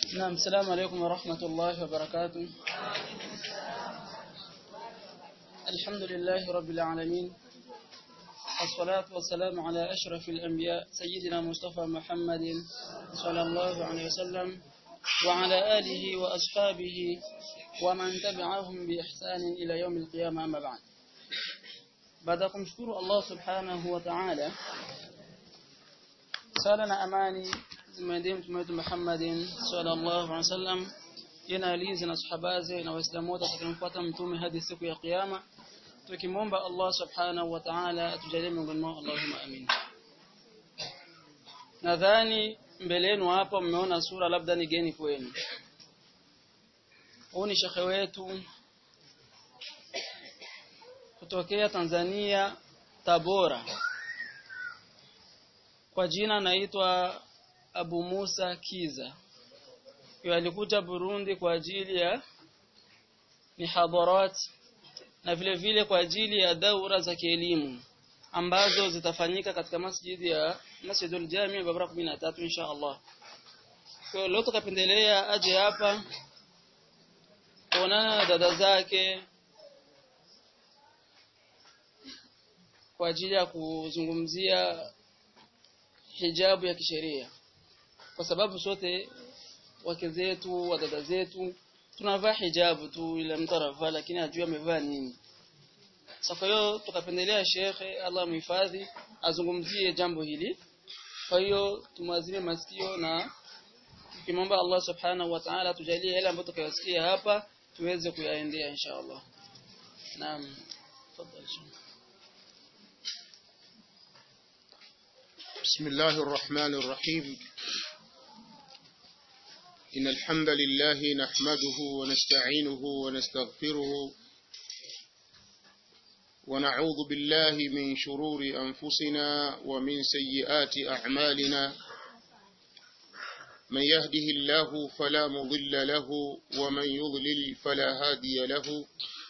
نعم السلام عليكم ورحمة الله وبركاته الحمد لله رب العالمين الصلاة والسلام على أشرف الأنبياء سيدنا مصطفى محمد صلى الله عليه وسلم وعلى آله وأصحابه ومن تبعهم بإحسان إلى يوم القيامة أما بعد baada ya kumshukuru Allah subhanahu wa ta'ala sala na amani zimwendee mtume wetu Muhammadin sallallahu alaihi wasallam yana alizi na sahabaze na waislamu wote watakimfuata mtume hadi siku ya kiyama tukimwomba Allah subhanahu wa ta'ala atujalie miongoni mwao Allahumma amin nadhani mbele yenu hapa mmeona sura labda ni geni kwenu huu ni shekhe wetu kutokea Tanzania Tabora kwa jina naitwa Abu Musa Kiza yeye alikuja Burundi kwa ajili ya mihadharat na vile vile kwa ajili ya daura za kielimu ambazo zitafanyika katika masjidi ya Masjidul Jami Babra 13 insha Allah. Kwa leo tukapendelea aje hapa kuonana na dada zake kwa ajili ya kuzungumzia hijabu ya kisheria kwa sababu sote wake zetu wadada zetu tunavaa hijabu tu ile mtu anavaa lakini hajui amevaa nini sasa hiyo tukapendelea shekhe Allah mhifadhi azungumzie jambo hili kwa hiyo tumwazime masikio na tukimwomba Allah subhanahu wa ta'ala tujalie yale ambayo tukayasikia hapa tuweze kuyaendea insha Allah naam tafadhali بسم الله الرحمن الرحيم إن الحمد لله نحمده ونستعينه ونستغفره ونعوذ بالله من شرور أنفسنا ومن سيئات أعمالنا من يهده الله فلا مضل له ومن يضلل فلا هادي له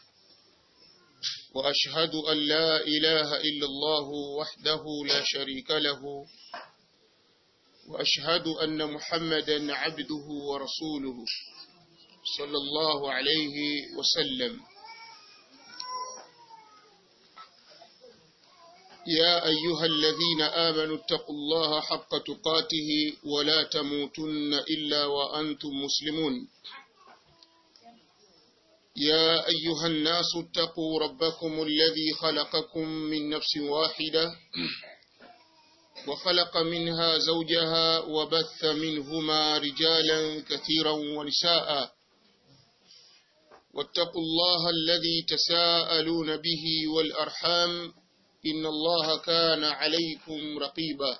وأشهد أن لا إله إلا الله وحده لا شريك له وأشهد أن محمدا عبده ورسوله صلى الله عليه وسلم يا أيها الذين آمنوا اتقوا الله حق تقاته ولا تموتن إلا وأنتم مسلمون يا أيها الناس اتقوا ربكم الذي خلقكم من نفس واحدة وخلق منها زوجها وبث منهما رجالا كثيرا ونساء واتقوا الله الذي تساءلون به والأرحام إن الله كان عليكم رقيبا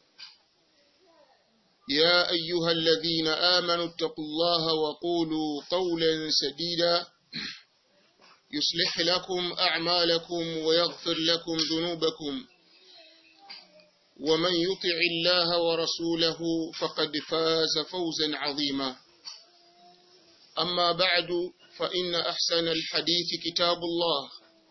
يا أيها الذين آمنوا اتقوا الله وقولوا قولا سديدا يصلح لكم أعمالكم ويغفر لكم ذنوبكم ومن يطع الله ورسوله فقد فاز فوزا عظيما أما بعد فإن أحسن الحديث كتاب الله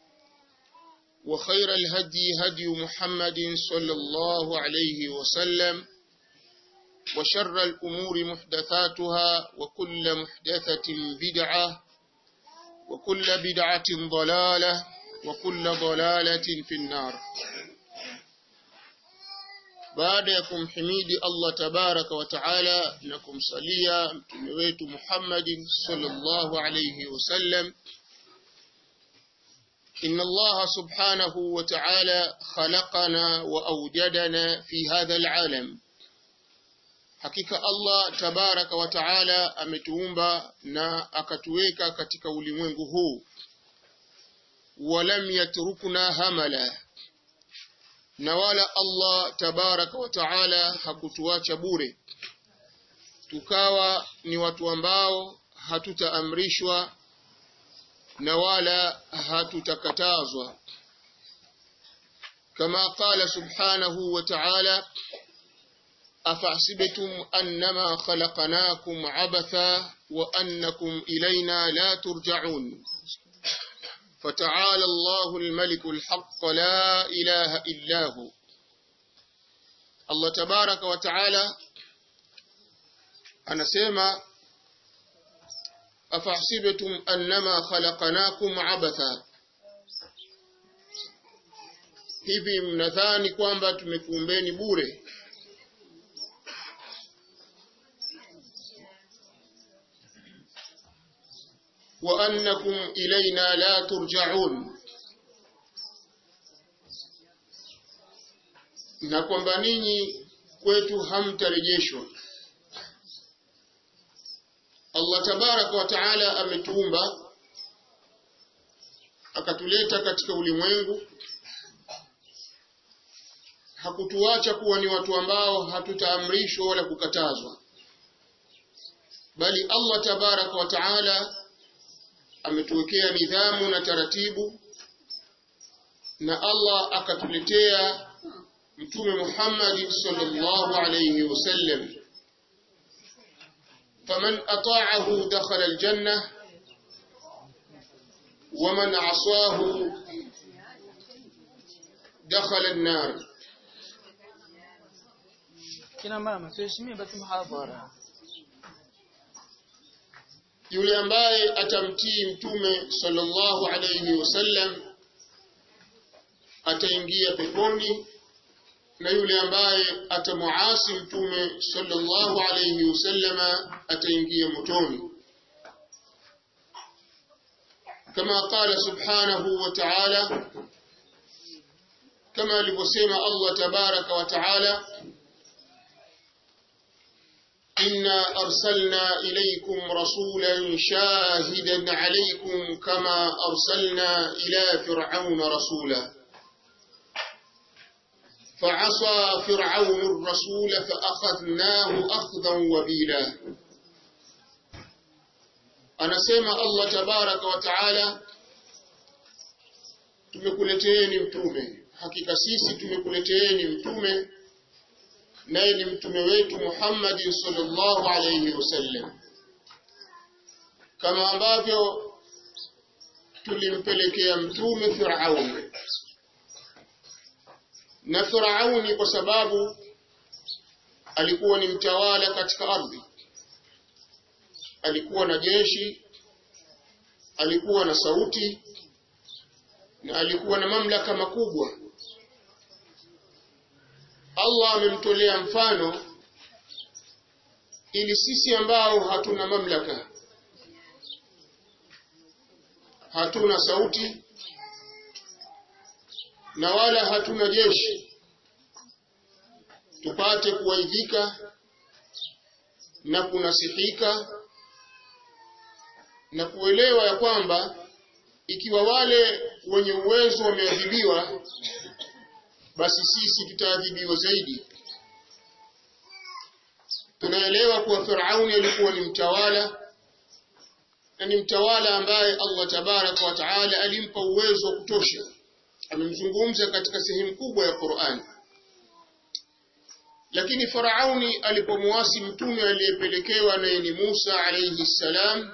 وخير الهدي هدي محمد صلى الله عليه وسلم وشر الأمور محدثاتها وكل محدثة بدعة وكل بدعة ضلالة وكل ضلالة في النار baada ya kumhimidi Allah tabaraka wa taala na kumsalia mtume wetu Muhammadin sallallahu alayhi wasallam إن الله سبحانه وتعالى خلقنا وأوجدنا في هذا العالم hakika Allah tabaraka wa taala ametuumba na akatuweka katika ulimwengu huu walam yatrukna hamala na wala Allah tabaraka wa taala hakutuacha bure tukawa ni watu ambao hatutaamrishwa na wala hatutakatazwa kama qala subhanahu wa ta'ala أفحسبتم أنما خلقناكم عبثا وأنكم إلينا لا ترجعون فتعالى الله الملك الحق لا إله إلا هو الله تبارك وتعالى anasema afahsibtum annama khalaqnakum abatha hivi mnadhani kwamba tumekuumbeni bure wa annakum ilaina la turja'un na kwamba ninyi kwetu hamtarejeshwa Allah tabaraka wa taala ametuumba akatuleta katika ulimwengu hakutuacha kuwa ni watu ambao hatutaamrishwa wala kukatazwa bali Allah tabaraka wa taala ametuwekea nidhamu na taratibu na Allah akatuletea mtume Muhammad sallallahu alayhi wasallam faman ata'ahu dakhala aljanna waman 'asahu dakhala an-nar kina mama tuheshimie basi muhadhara yule ambaye atamtii mtume sallallahu alayhi wasallam ataingia peponi na yule ambaye atamuasi mtume sallallahu alayhi wasallama ataingia motoni kama qala subhanahu wa ta'ala kama alivyosema Allah tabaraka wa ta'ala إنا أرسلنا إليكم رسولا شاهدا عليكم كما أرسلنا إلى فرعون رسولا فعصى فرعون الرسول فأخذناه أخذا وبيلا أنا سيما الله تبارك وتعالى tumekuleteeni mtume hakika sisi tumekuleteeni mtume naye ni mtume wetu Muhammad sallallahu alayhi wasallam kama ambavyo tulimpelekea mtume Firaun na Firauni kwa sababu alikuwa ni mtawala katika ardhi alikuwa na jeshi alikuwa na sauti na alikuwa na mamlaka makubwa Allah amemtolea mfano ili sisi ambao hatuna mamlaka hatuna sauti na wala hatuna jeshi tupate kuwaidhika na kunasihika na kuelewa ya kwamba ikiwa wale wenye uwezo wameadhibiwa basi sisi tutaadhibiwa zaidi tunaelewa kuwa Firauni alikuwa ni mtawala na ni mtawala ambaye Allah tabaraka wa taala alimpa uwezo wa kutosha amemzungumza katika sehemu kubwa ya Qur'an lakini Firauni alipomwasi mtume aliyepelekewa naye ni Musa alayhi salam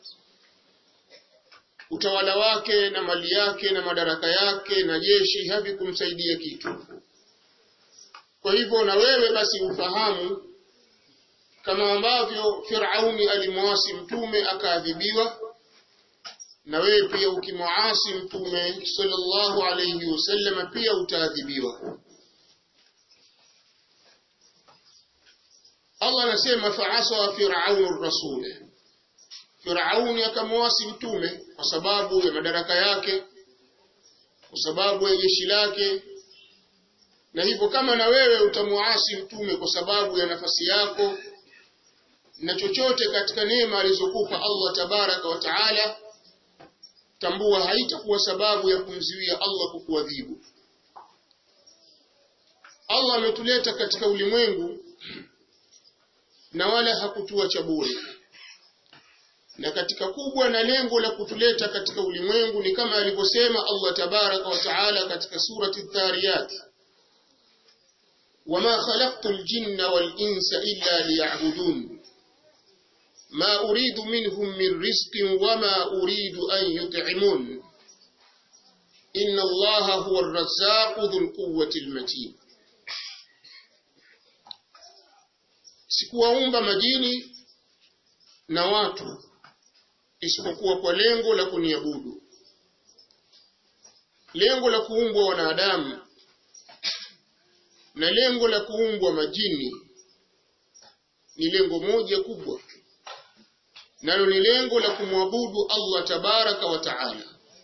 utawala wake na mali yake na madaraka yake na jeshi havikumsaidia kitu. Kwa hivyo na wewe basi ufahamu kama ambavyo Firauni alimwasi mtume akaadhibiwa, na wewe pia ukimwasi mtume sallallahu alayhi wasallam pia utaadhibiwa. Allah anasema fa'asa fir'aunu rasula Firauni akamwasi mtume kwa sababu ya madaraka yake, kwa sababu ya jeshi lake, na hivyo kama na wewe utamwasi mtume kwa sababu ya nafasi yako na chochote katika neema alizokupa Allah tabaraka wa taala, tambua haitakuwa sababu ya kumziwia Allah kukuadhibu. Allah ametuleta katika ulimwengu na wala hakutuacha bure na katika kubwa na lengo la kutuleta katika ulimwengu ni kama alivyosema Allah tabaraka wa taala katika surati Dhariyat wama khalaqtu al-jinna wal-insa illa liya'budun ma uridu minhum min rizqin wama uridu an yut'imun inna Allaha huwa ar-razzaqu dhul quwwati al-matin sikuwaumba majini na watu isipokuwa kwa lengo la kuniabudu lengo la kuumbwa wanadamu na lengo la kuumbwa majini ni lengo moja kubwa nalo ni lengo la kumwabudu Allah tabaraka wa taala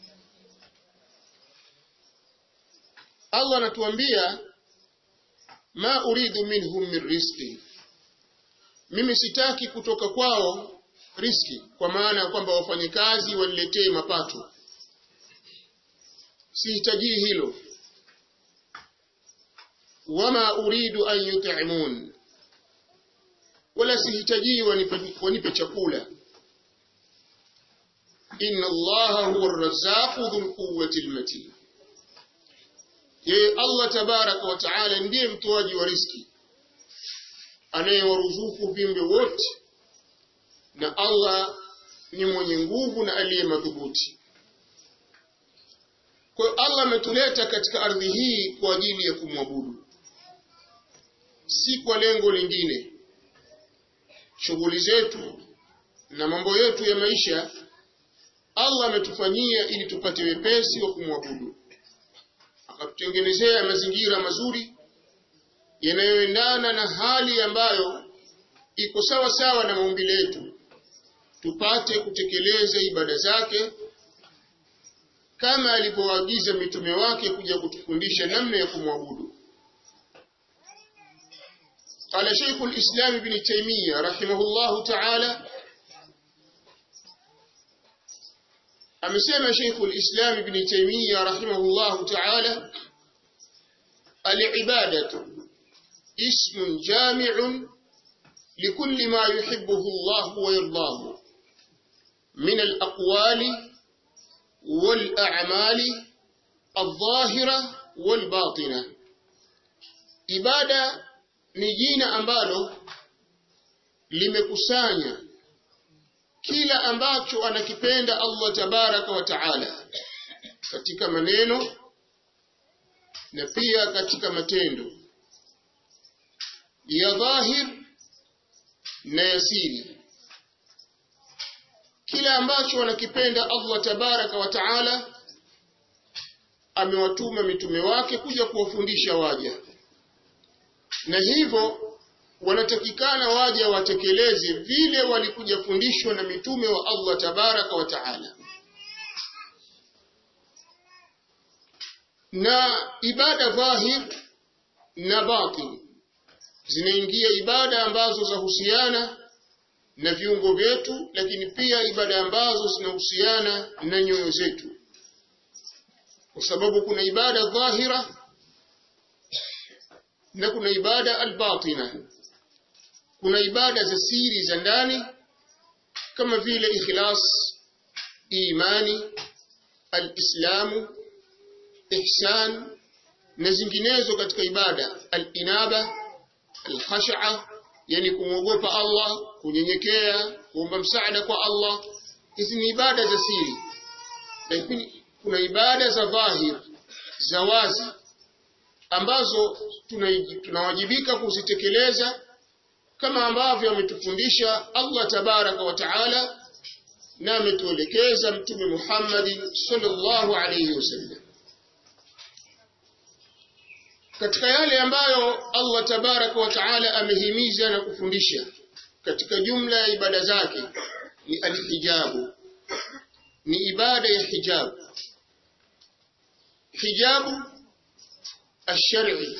Allah anatuambia ma uridu minhum min rizqi mimi sitaki kutoka kwao riski kwa maana ya kwamba wafanyakazi waniletee mapato sihitaji hilo wama uridu an yut'imun wala sihitaji wanipe, wanipe chakula inna allaha huwa arrazzaqu dhul quwwati almatin yeye allah tabaraka wa taala ndiye mtoaji wa riski anayewaruzuku viumbe wote na allah ni mwenye nguvu na aliye madhubuti kwa hiyo allah ametuleta katika ardhi hii kwa ajili ya kumwabudu si kwa lengo lingine shughuli zetu na mambo yetu ya maisha Allah ametufanyia ili tupate wepesi wa kumwabudu akatutengenezea mazingira mazuri yanayoendana na hali ambayo iko sawa sawa na maumbile yetu tupate kutekeleza ibada zake kama alivyoagiza mitume wake kuja kutufundisha namna ya kumwabudu قال شيخ الإسلام ابن تيمية رحمه الله تعالى أمسيما شيخ الإسلام ابن تيمية رحمه الله تعالى العبادة اسم جامع لكل ما يحبه الله ويرضاه من الأقوال والأعمال الظاهرة والباطنة ibada ni jina ambalo limekusanya kila ambacho anakipenda Allah tabaraka wa taala katika maneno na pia katika matendo ya dhahir na yasiri kila ambacho anakipenda Allah tabaraka wa taala amewatuma mitume wake kuja kuwafundisha waja na hivyo wanatakikana waja watekeleze vile walikuja fundishwa na mitume wa Allah tabaraka wa taala na ibada dhahir na batin zinaingia ibada ambazo zahusiana na viungo vyetu lakini pia ibada ambazo zinahusiana na nyoyo zetu kwa sababu kuna ibada dhahira na kuna ibada albatina kuna ibada za siri za ndani kama vile ikhlas imani alislamu ihsan na zinginezo katika ibada alinaba alkhashaa yani kumwogopa Allah kunyenyekea kuomba msaada kwa Allah hizi ni ibada za siri lakini kuna ibada za dhahir za wazi ambazo tunawajibika kuzitekeleza kama ambavyo ametufundisha Allah tabaraka wa taala na ametuelekeza mtume Muhammad sallallahu alayhi wasallam katika yale ambayo Allah tabaraka wa taala amehimiza na kufundisha katika jumla ya ibada zake ni alhijabu ni ibada ya hijabu hijabu الشرعي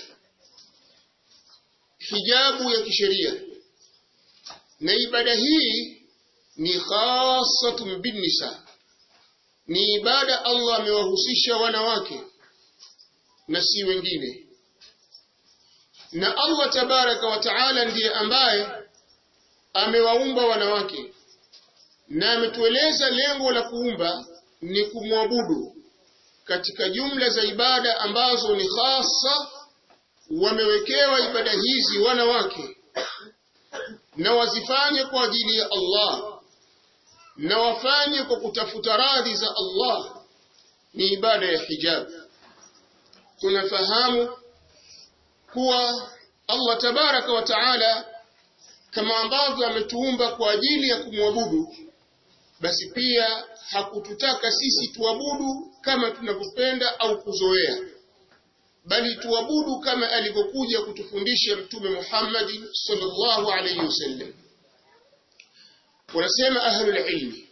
hijabu ya kisheria na ibada hii ni khasatun binnisa ni ibada Allah amewahusisha wanawake na si wengine na Allah tabaraka wa taala ndiye ambaye amewaumba wanawake na ametueleza lengo la kuumba ni kumwabudu katika jumla za ibada ambazo ni hasa wamewekewa ibada hizi wanawake na wazifanye kwa ajili ya Allah na wafanye kwa kutafuta radhi za Allah ni ibada ya hijab tunafahamu kuwa Allah tabaraka wa taala kama ambavyo ametuumba kwa ajili ya kumwabudu basi pia hakututaka sisi tuabudu kama tunavyopenda au kuzoea bali tuabudu kama alivyokuja kutufundisha mtume Muhammad sallallahu alayhi wasallam wanasema ahlul ilmi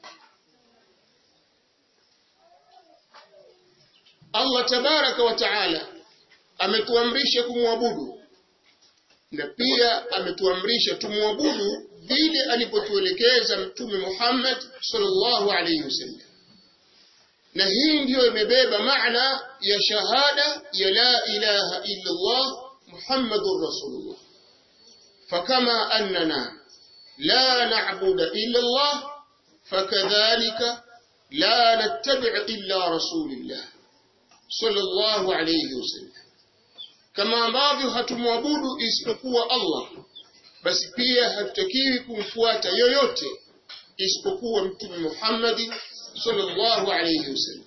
Allah tabaraka wa taala ametuamrisha kumwabudu na pia ametuamrisha tumwabudu vile alipotuelekeza mtume Muhammad sallallahu alayhi wasallam na hii ndiyo imebeba maana ya shahada ya la ilaha illa Allah Muhammadur Rasulullah fakama annana la na'budu illa Allah fakadhalika la nattabi' illa rasulillah sallallahu alayhi wasallam kama ambavyo hatumwabudu isipokuwa Allah basi pia hatutakiwi kumfuata yoyote isipokuwa mtume Muhammad sallallahu alayhi wasallam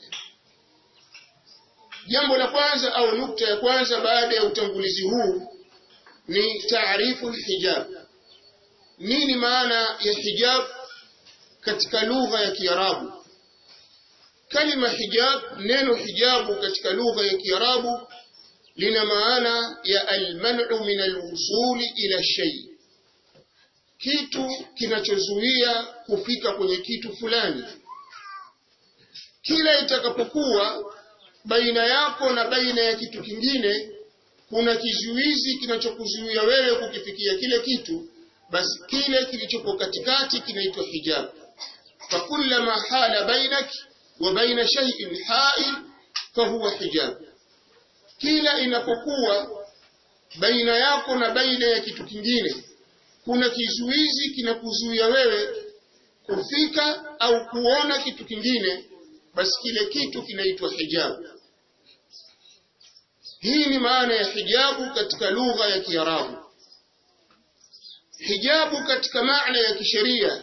jambo la kwanza au nukta ya kwanza baada ya utangulizi huu ni taarifu hijab nini maana ya hijab katika lugha ya Kiarabu kalima hijab neno hijabu katika lugha ya Kiarabu lina maana ya almanu min alwusuli ila shay kitu kinachozuia kufika kwenye kitu fulani kila itakapokuwa baina yako na baina ya kitu kingine kuna kizuizi kinachokuzuia wewe kukifikia kile kitu basi kile kilichopo katikati kinaitwa hijab fakullama hala bainak wa baina shay'in ha'il fahuwa hijab kila inapokuwa baina yako na baina ya kitu kingine kuna kizuizi kinakuzuia wewe kufika au kuona kitu kingine basi kile kitu kinaitwa hijabu hii ni maana ya hijabu katika lugha ya Kiarabu hijabu katika maana ya kisheria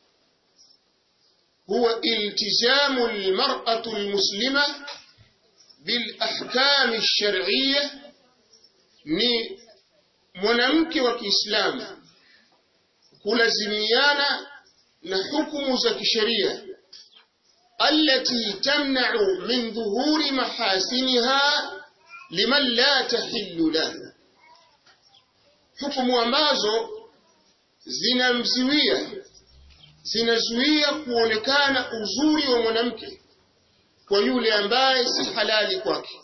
huwa iltizamu almar'atu almuslima بالأحكام الشرعية ni mwanamke wa Kiislamu kulazimiana na hukumu za kisheria allati tamna'u min dhuhuri mahasiniha liman la tahillu lahu hukumu ambazo zinamziwia zinazuia kuonekana uzuri wa mwanamke kwa yule ambaye si halali kwake.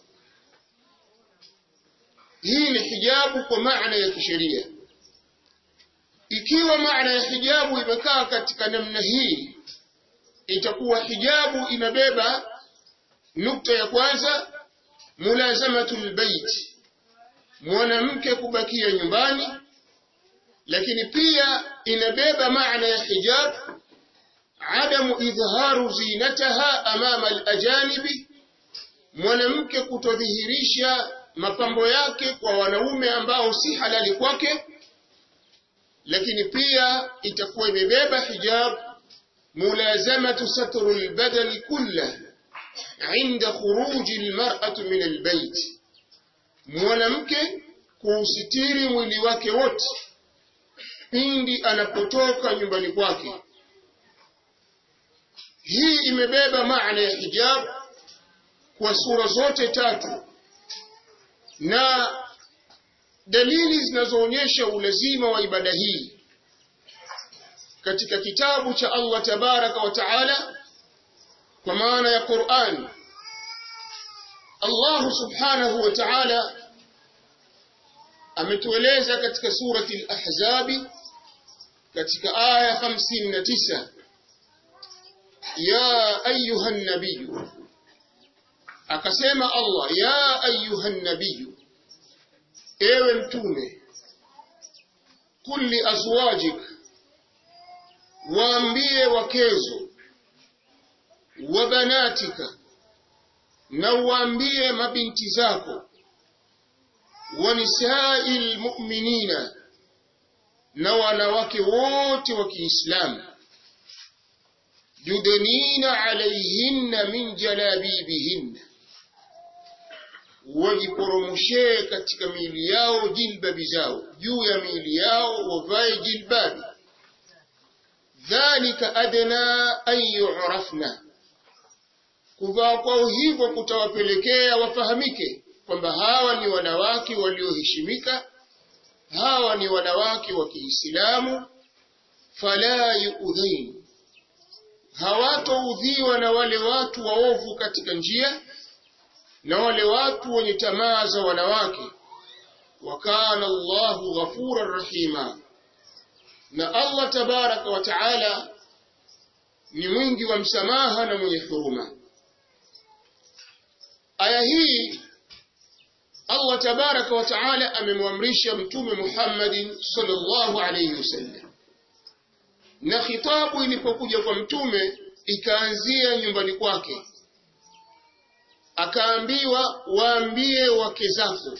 Hii ni hijabu kwa maana ya kisheria. Ikiwa maana ya hijabu imekaa katika namna hii, itakuwa hijabu inabeba nukta ya kwanza, mulazamatul bait, mwanamke kubakia nyumbani, lakini pia inabeba maana ya hijab عدم إظهار زينتها أمام الأجانب mwanamke kutodhihirisha mapambo yake kwa wanaume ambao si halali kwake lakini pia itakuwa imebeba hijab mulazamatu satru albadani kullah inda khuruji almar'atu min albayt mwanamke kuusitiri mwili wake wote pindi anapotoka nyumbani kwake hii imebeba maana ya hijab kwa sura zote tatu na dalili zinazoonyesha ulazima wa ibada hii katika kitabu cha Allah tabaraka wa taala kwa maana ya Qur'an Allah subhanahu wa ta'ala ametueleza katika surati al-Ahzab katika aya 59 ya ayuha nabiy akasema Allah ya ayuha nabiy ewe mtume kulli azwajik waambie wakezo wa banatika na waambie mabinti zako wa nisai lmuminina na wanawake wote wa Kiislamu yudnina alayhinna min jalabibihinna wajiporomoshee katika miili yao jilbabi zao juu ya miili yao wavae jilbabi dhalika adna an yu'rafna kuvaa kwao hivyo kutawapelekea wafahamike kwamba hawa ni wanawake walioheshimika hawa ni wanawake wa Kiislamu fala yuudhain hawatoudhiwa na wale watu waovu katika njia na wale watu wenye tamaa za wanawake wa kana Allahu ghafurar rahima na Allah tabaraka wa taala ni mwingi wa msamaha na mwenye huruma aya hii Allah tabaraka wa taala amemwamrisha mtume Muhammadin sallallahu alayhi wasallam na khitabu ilipokuja kwa mtume ikaanzia nyumbani kwake akaambiwa waambie wake zako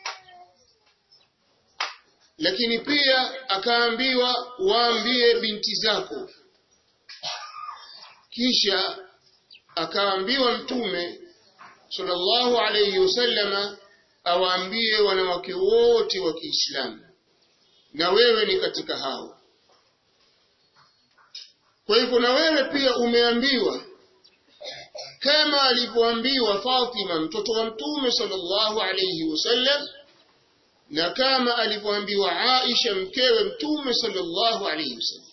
lakini pia akaambiwa waambie binti zako kisha akaambiwa mtume sallallahu alayhi wasallama awaambie wanawake wote wa Kiislamu na wewe ni katika hao kwa hivyo na wewe pia umeambiwa kama alivyoambiwa Fatima mtoto wa mtume sallallahu alayhi wasallam na kama alivyoambiwa Aisha mkewe mtume sallallahu alayhi wasallam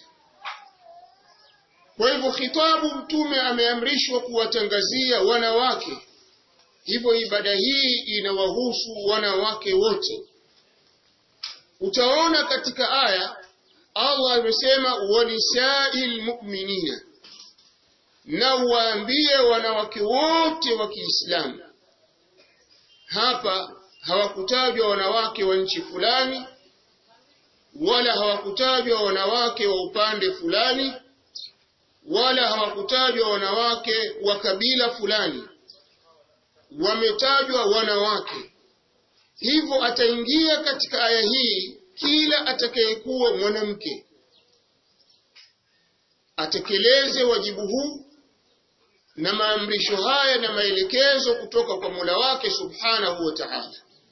kwa hivyo khitabu mtume ameamrishwa kuwatangazia wanawake hivyo ibada hii inawahusu wanawake wote utaona katika aya Allah amesema wanisa'il mu'minina na waambie wanawake wote wa Kiislamu hapa hawakutajwa wanawake wa nchi fulani wala hawakutajwa wanawake wa upande fulani wala hawakutajwa wanawake wa kabila fulani wametajwa wanawake hivyo ataingia katika aya hii kila atakayekuwa mwanamke atekeleze wajibu huu na maamrisho haya na maelekezo kutoka kwa Mola wake Subhanahu wa Ta'ala.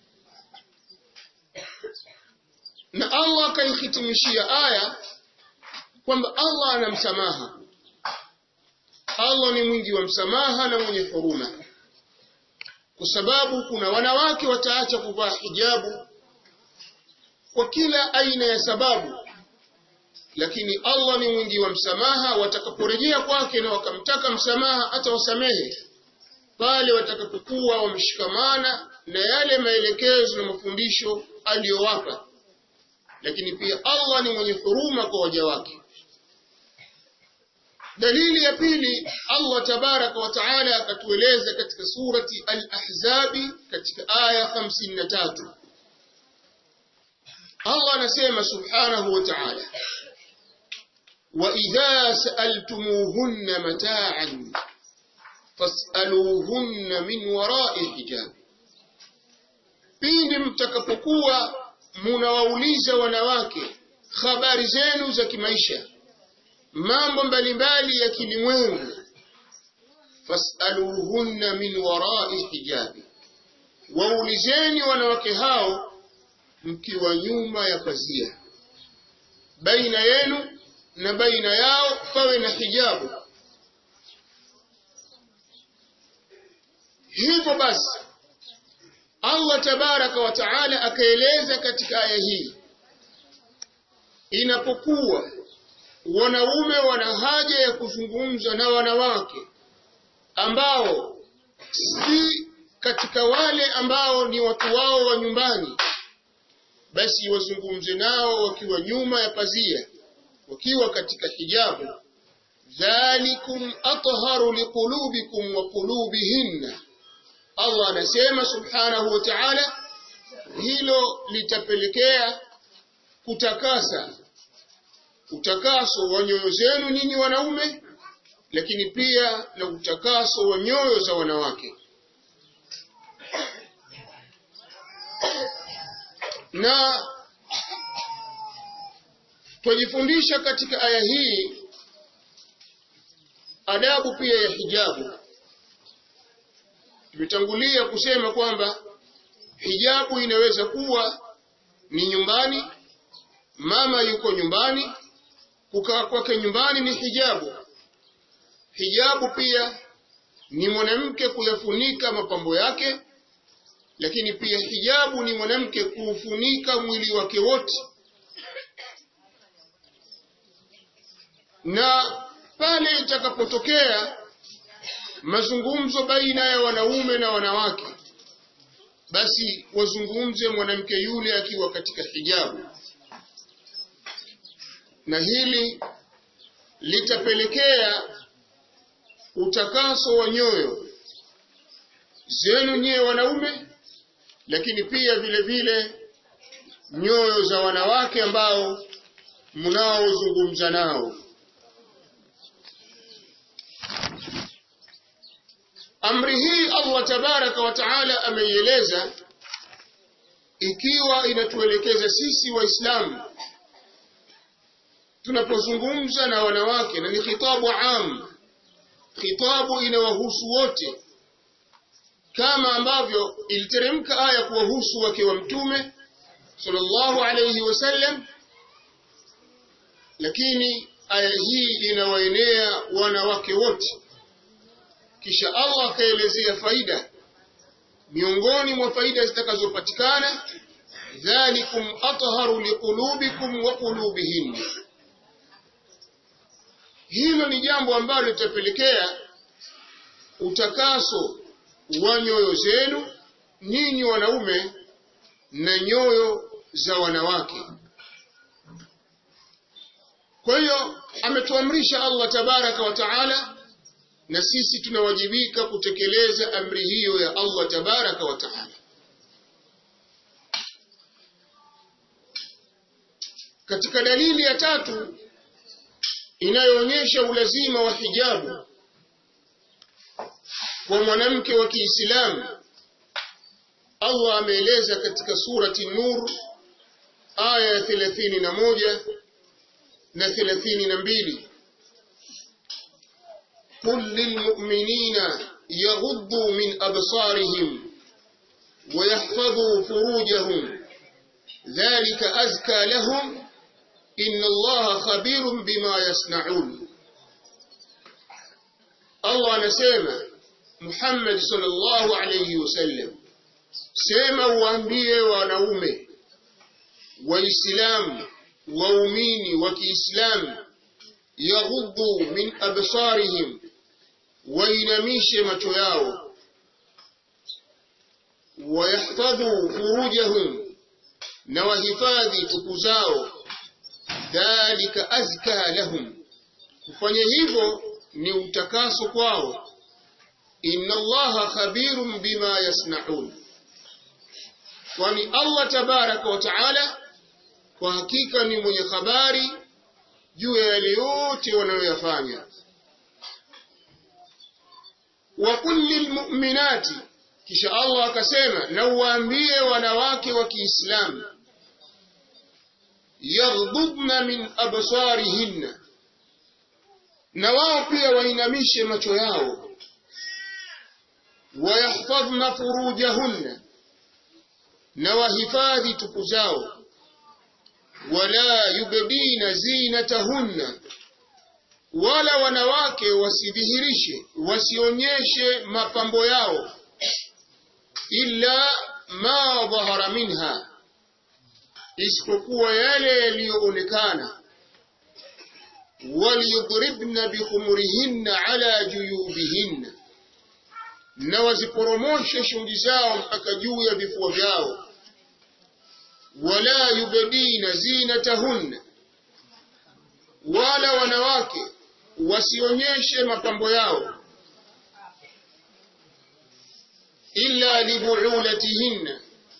Na Allah akaihitimishia aya kwamba Allah ana msamaha. Allah ni mwingi wa msamaha na mwenye huruma. Kwa sababu kuna wanawake wataacha kuvaa hijabu kwa kila aina ya sababu lakini Allah ni mwingi wa msamaha watakaporejea kwake na wakamtaka msamaha atawasamehe pale watakapokuwa wameshikamana na yale maelekezo na mafundisho aliyowapa lakini pia Allah ni mwenye huruma kwa waja wake dalili ya pili Allah tabaraka wa taala akatueleza katika surati al-ahzabi katika aya 53 Allah anasema subhanahu wa ta'ala وإذا سألتموهن متاعا فاسألوهن من وراء حجاب pindi mtakapokuwa munawauliza wanawake habari zenu za kimaisha mambo mbalimbali ya kilimwengu fasaluhunna min warai hijabi waulizeni wanawake hao mkiwa nyuma ya pazia baina yenu na baina yao pawe na hijabu hivyo basi Allah tabaraka wa taala akaeleza katika aya hii inapokuwa wanaume wana haja ya kuzungumza na wanawake ambao si katika wale ambao ni watu wao wa nyumbani basi wazungumze nao wakiwa nyuma ya pazia wakiwa katika hijabu dhalikum atharu liqulubikum wa qulubihinna Allah anasema subhanahu wa ta'ala hilo litapelekea kutakasa utakaso wa nyoyo zenu nyinyi wanaume lakini pia na utakaso wa nyoyo za wanawake na twajifundisha katika aya hii adabu pia ya hijabu tumetangulia kusema kwamba hijabu inaweza kuwa ni nyumbani mama yuko nyumbani kukaa kwake nyumbani ni hijabu. Hijabu pia ni mwanamke kuyafunika mapambo yake, lakini pia hijabu ni mwanamke kuufunika mwili wake wote. Na pale itakapotokea mazungumzo baina ya wanaume na wanawake, basi wazungumze mwanamke yule akiwa katika hijabu, na hili litapelekea utakaso wa nyoyo zenu nyewe wanaume, lakini pia vile vile nyoyo za wanawake ambao mnaozungumza nao. Amri hii Allah tabaraka wa taala ameieleza ikiwa inatuelekeza sisi Waislamu tunapozungumza na wanawake, na ni khitabu am, khitabu inawahusu wote, kama ambavyo iliteremka aya kuwahusu wake wa Mtume sallallahu alayhi wasallam, lakini aya hii inawaenea wanawake wote. Kisha Allah akaelezea faida miongoni mwa faida zitakazopatikana, dhalikum atharu liqulubikum wa qulubihin. Hilo ni jambo ambalo litapelekea utakaso wa nyoyo zenu nyinyi wanaume na nyoyo za wanawake. Kwa hiyo ametuamrisha Allah tabaraka wa taala na sisi tunawajibika kutekeleza amri hiyo ya Allah tabaraka wa taala. Katika dalili ya tatu inayoonyesha ulazima wa hijabu kwa mwanamke wa Kiislamu, Allah ameeleza katika surati Nur aya ya thelathini na moja na thelathini na mbili قل للمؤمنين يغضوا من أبصارهم ويحفظوا فروجهم ذلك أزكى لهم إن الله خبير بما يصنعون الله نسيما محمد صلى الله عليه وسلم سيما وأنبيه ونومه وإسلام وأميني وكإسلام يغضوا من أبصارهم wainamishe macho yao, wayahfadhu furujahum, na wahifadhi tupu zao. Dhalika azka lahum, kufanya hivyo ni utakaso kwao. Inna Allaha khabirun bima yasnaun, kwani Allah tabaraka wa taala kwa hakika ni mwenye habari juu ya yale yote wanayoyafanya wa kulli lmuminati, kisha Allah akasema, na uwaambie wanawake wa Kiislamu, yaghdubna min absarihinna, na wao pia wainamishe macho yao, wayahfadhna furujahunna, na wahifadhi tupu zao, wala yubdina zinatahunna wala wanawake wasidhihirishe wasionyeshe mapambo yao, illa ma dhahara minha, isipokuwa yale yaliyoonekana. Waliyudribna bikhumurihinna ala juyubihinna, na waziporomoshe shungi zao mpaka juu ya vifua vyao. Wala yubdina zinatahunna, wala wanawake wasionyeshe mapambo yao illa libuulatihinna,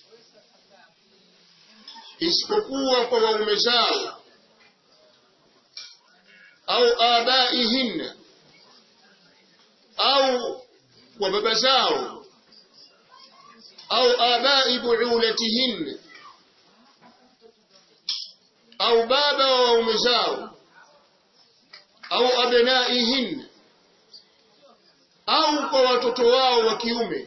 isipokuwa kwa waume zao, au abaihinna, au kwa baba zao, au abai buulatihinna, au baba wa waume zao au abnaihin au kwa watoto wao wa kiume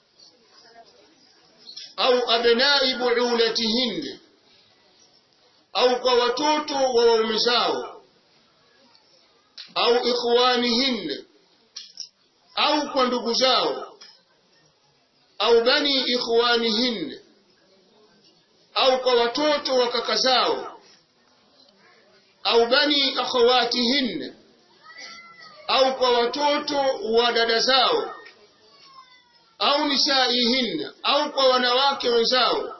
au abnai buulatihin au kwa watoto wa waume zao au ikhwanihin au kwa ndugu zao au bani ikhwanihin au kwa watoto wa kaka zao au bani akhawatihin au kwa watoto wa dada zao au nisaihin au kwa wanawake wenzao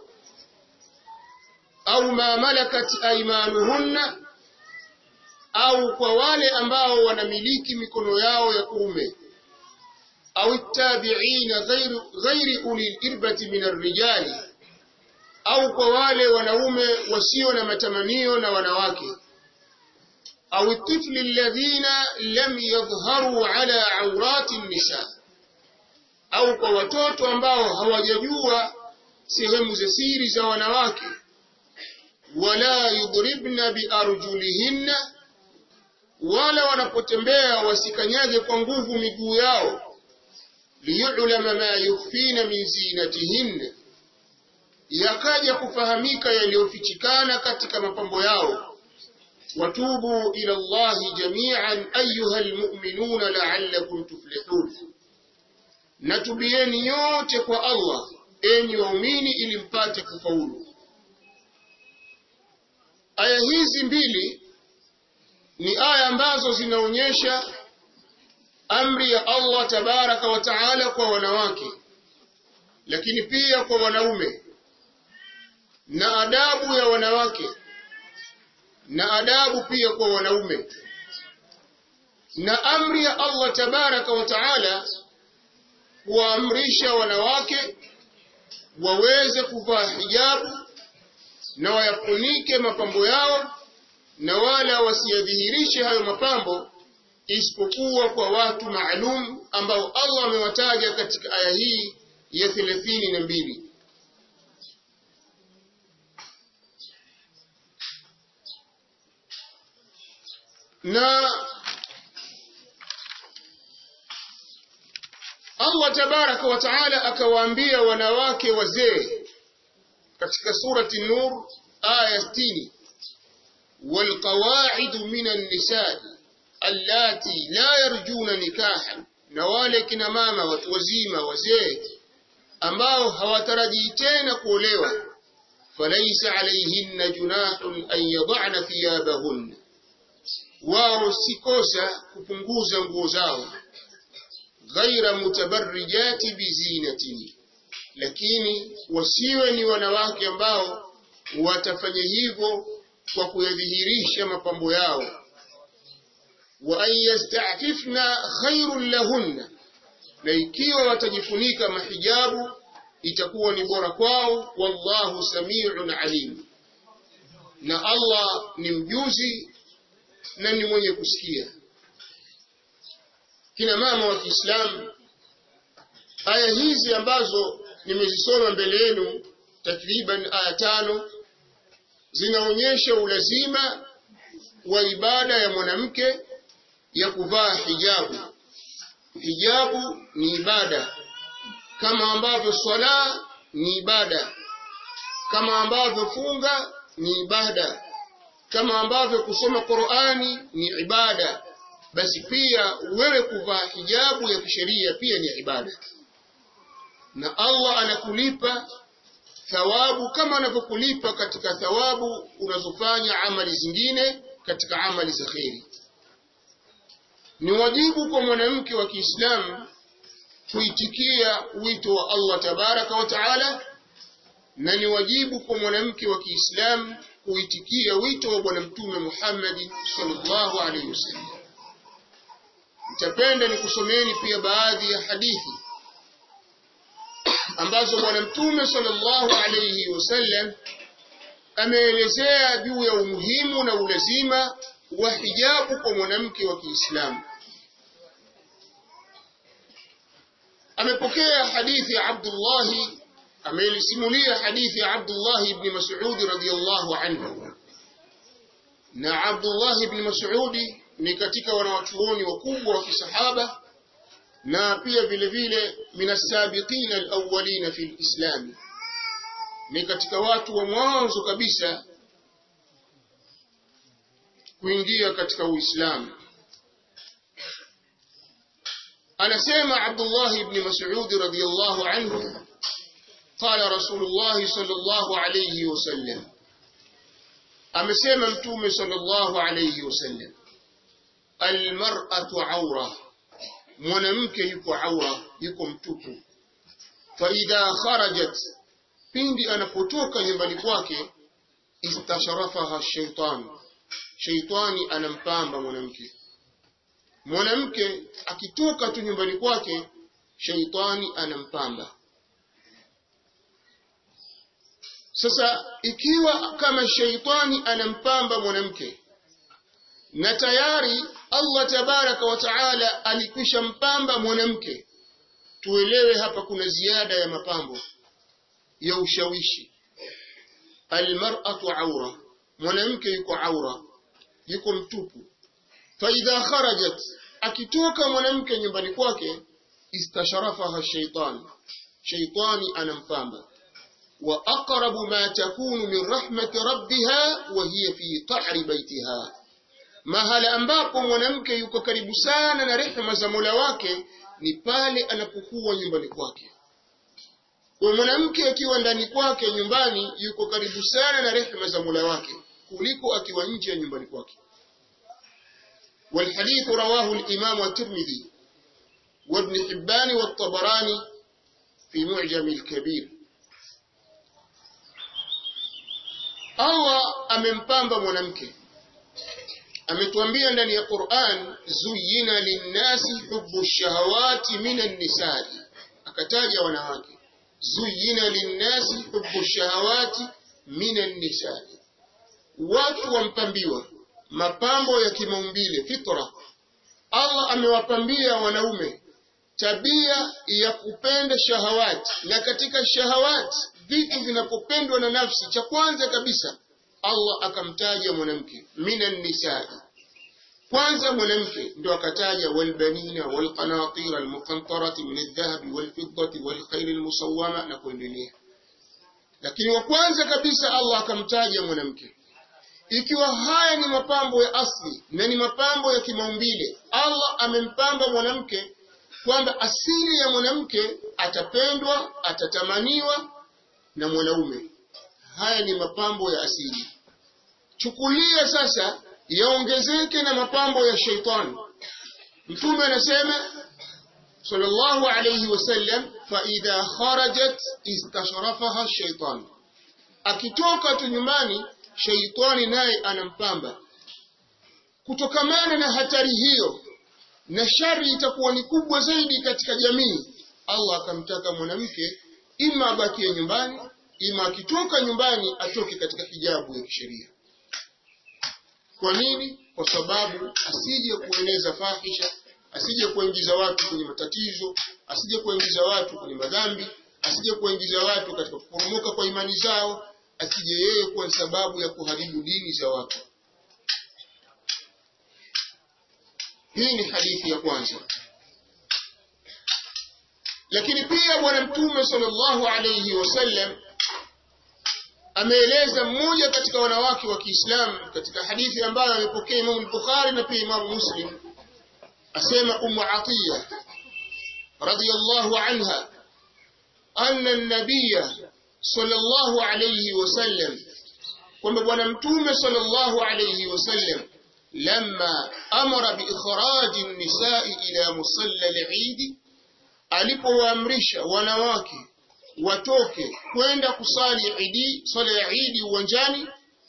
au ma malakat aymanuhunna au kwa wale ambao wanamiliki mikono yao ya kuume au tabi'ina ghairu ghairi uli irbati min arrijali au kwa wale wanaume wasio na matamanio na wanawake au tifli alladhina lam yadhharu ala awrati nisa au kwa watoto ambao hawajajua sehemu za siri za wanawake wala yudribna biarjulihinna wala wanapotembea wasikanyage kwa nguvu miguu yao liyulama ma yukhfina min zinatihinna yakaja kufahamika yaliyofichikana katika mapambo yao watubu ila Allahi jami'an ayuha almu'minuna la'allakum tuflihun natubieni nyote kwa Allah enyi waumini ili mpate kufaulu aya hizi mbili ni aya ambazo zinaonyesha amri ya Allah tabaraka wa taala kwa wanawake lakini pia kwa wanaume na adabu ya wanawake na adabu pia kwa wanaume na amri ya Allah tabaraka wa taala kuwaamrisha wanawake waweze kuvaa hijabu na wayafunike mapambo yao na wala wasiyadhihirishe hayo mapambo isipokuwa kwa watu maalum ambao Allah amewataja katika aya hii ya thelathini na mbili. Na Allah tabaraka wa taala akawaambia wanawake wazee katika surati Nur aya 60 والقواعد من النساء allati la yarjuna nikahan na wale kina mama watu wazima wazee ambao hawatarajii tena kuolewa falaysa alayhinna junahun an yad'na thiyabahun wao sikosa kupunguza nguo zao ghaira mutabarrijati bizinatin lakini wasiwe ni wanawake ambao watafanya hivyo kwa kuyadhihirisha mapambo yao wa an yasta'fifna khairul lahunna na ikiwa watajifunika mahijabu itakuwa ni bora kwao wallahu samiun alim na Allah ni mjuzi na ni mwenye kusikia kina mama wa Kiislamu aya hizi ambazo nimezisoma mbele yenu takriban aya tano zinaonyesha ulazima wa ibada ya mwanamke ya kuvaa hijabu. Hijabu ni ibada kama ambavyo swala ni ibada, kama ambavyo funga ni ibada, kama ambavyo kusoma Qur'ani ni ibada, basi pia wewe kuvaa hijabu ya kisheria pia ni ibada, na Allah anakulipa thawabu kama anavyokulipa katika thawabu unazofanya amali zingine katika amali za kheri. Ni wajibu kwa mwanamke wa Kiislamu kuitikia wito wa Allah tabaraka wa taala, na ni wajibu kwa mwanamke wa Kiislamu kuitikia wito wa Bwana Mtume Muhammad sallallahu alaihi wasallam. Nitapenda nikusomeni pia baadhi ya hadithi ambazo Bwana Mtume sallallahu alaihi wasallam ameelezea juu ya umuhimu na ulazima wa hijabu kwa mwanamke wa Kiislamu. Amepokea hadithi ya Abdullah, amelisimulia hadithi ya Abdullah ibn Mas'ud radhiyallahu anhu. Na Abdullah ibn Mas'ud ni katika wanawachuoni wakubwa wa kisahaba na pia vile vile minasabiqin alawwalina fi lislam, ni katika watu wa mwanzo kabisa kuingia katika Uislamu. Anasema Abdullah ibn Mas'ud radhiyallahu anhu قال رسول الله صلى الله عليه وسلم amesema mtume sallallahu alayhi wasallam almar'atu awra mwanamke yuko awra yuko mtupu fa idha kharajat pindi anapotoka nyumbani kwake istasharafaha shaitan shaitani anampamba mwanamke mwanamke akitoka tu nyumbani kwake shaitani anampamba Sasa ikiwa kama sheitani anampamba mwanamke na tayari Allah tabaraka wa taala alikwisha mpamba mwanamke, tuelewe hapa kuna ziada ya mapambo ya ushawishi. Almar'atu aura, mwanamke yuko aura, yuko mtupu. Fa idha kharajat, akitoka mwanamke nyumbani kwake, istasharafaha shaitan, shaitani anampamba وأقرب ما تكون من رحمة ربها وهي في قعر بيتها mahala ambapo mwanamke yuko karibu sana na rehema za Mola wake ni pale anapokuwa nyumbani kwake. Kwa mwanamke akiwa ndani kwake nyumbani yuko karibu sana na rehema za Mola wake kuliko akiwa nje ya nyumbani kwake. والحديث رواه الإمام الترمذي وابن حبان والطبراني في معجم الكبير Allah amempamba mwanamke. Ametuambia ndani ya Qur'an, zuyina linnasi hubbu shahawati minan nisa'i, akataja wanawake. Zuyina linnasi hubbu shahawati minan nisa'i, watu wampambiwa mapambo ya kimaumbile fitra. Allah amewapambia wanaume tabia ya kupenda shahawati, na katika shahawati vitu vinapopendwa na nafsi, cha kwanza kabisa Allah akamtaja mwanamke, minan nisai. Kwanza mwanamke ndo akataja walbanina walqanatira almuqantarati min aldhahabi walfiddati walkhayli almusawwama na kuendelea. Lakini wa kwanza kabisa Allah akamtaja mwanamke. Ikiwa haya ni mapambo ya asli na ni mapambo ya kimaumbile, Allah amempamba mwanamke kwamba asili ya mwanamke atapendwa, atatamaniwa na mwanaume. Haya ni mapambo ya asili. Chukulia sasa yaongezeke na mapambo ya sheitani. Mtume anasema sallallahu alayhi wasallam, fa idha kharajat istashrafaha shaitan, akitoka tu nyumbani sheitani naye anampamba. Kutokamana na hatari hiyo na shari itakuwa ni kubwa zaidi katika jamii, Allah akamtaka mwanamke ima abakie nyumbani, ima akitoka nyumbani atoke katika hijabu ya kisheria. Kwa nini? Kwa sababu asije kueneza fahisha, asije kuingiza watu kwenye matatizo, asije kuingiza watu kwenye madhambi, asije kuingiza watu katika kuporomoka kwa imani zao, asije yeye kuwa sababu ya kuharibu dini za watu. Hii ni hadithi ya kwanza. Lakini pia Bwana Mtume sallallahu alayhi wasallam ameeleza mmoja katika wanawake wa Kiislamu katika hadithi ambayo amepokea Imam Bukhari na pia Imam Muslim, asema Ummu Atiya radhiyallahu anha anna an-nabiyya sallallahu alayhi wasallam, kwamba Bwana Mtume sallallahu alayhi wasallam lamma amara biikhraji an-nisa'i ila musalla al-Eid, alipowaamrisha wanawake watoke kwenda kusali idi swala ya idi uwanjani.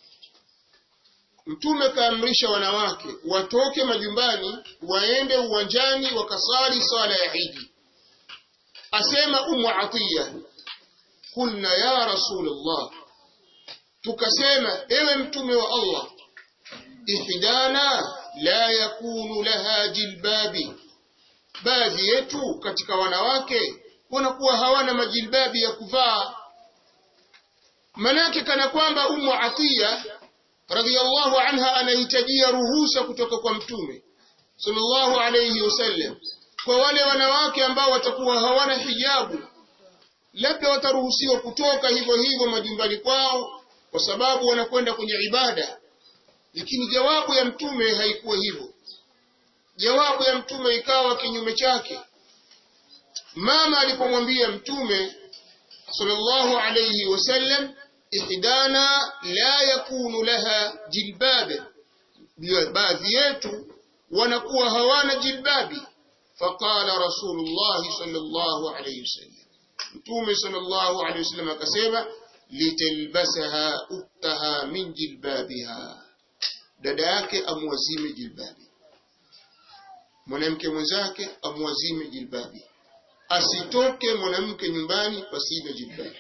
Mtume kaamrisha wanawake watoke majumbani waende uwanjani wakasali swala ya idi. Asema Ummu Atiya, kulna ya Rasulullah, tukasema ewe mtume wa Allah, ihdana la yakunu laha jilbabi, baadhi yetu katika wanawake wanakuwa hawana majilbabi ya kuvaa. Manake kana kwamba Ummu Atiya radhiyallahu anha anahitajia ruhusa kutoka kwa Mtume sallallahu alayhi wasallam kwa wale wanawake ambao watakuwa hawana hijabu, labda wataruhusiwa kutoka hivyo hivyo majumbani kwao, kwa sababu wanakwenda kwenye ibada. lakini jawabu ya mtume haikuwa hivyo jawabu ya mtume ikawa kinyume chake mama alipomwambia mtume sallallahu alayhi wasallam ihdana la yakunu laha jilbab baadhi yetu wanakuwa hawana jilbabi faqala rasulullah sallallahu alayhi wasallam mtume sallallahu alayhi wasallam akasema litalbasaha uktaha min jilbabiha dada yake amwazime jilbabi mwanamke mwenzake amwazime jilbabi asitoke mwanamke nyumbani pasina jilbabi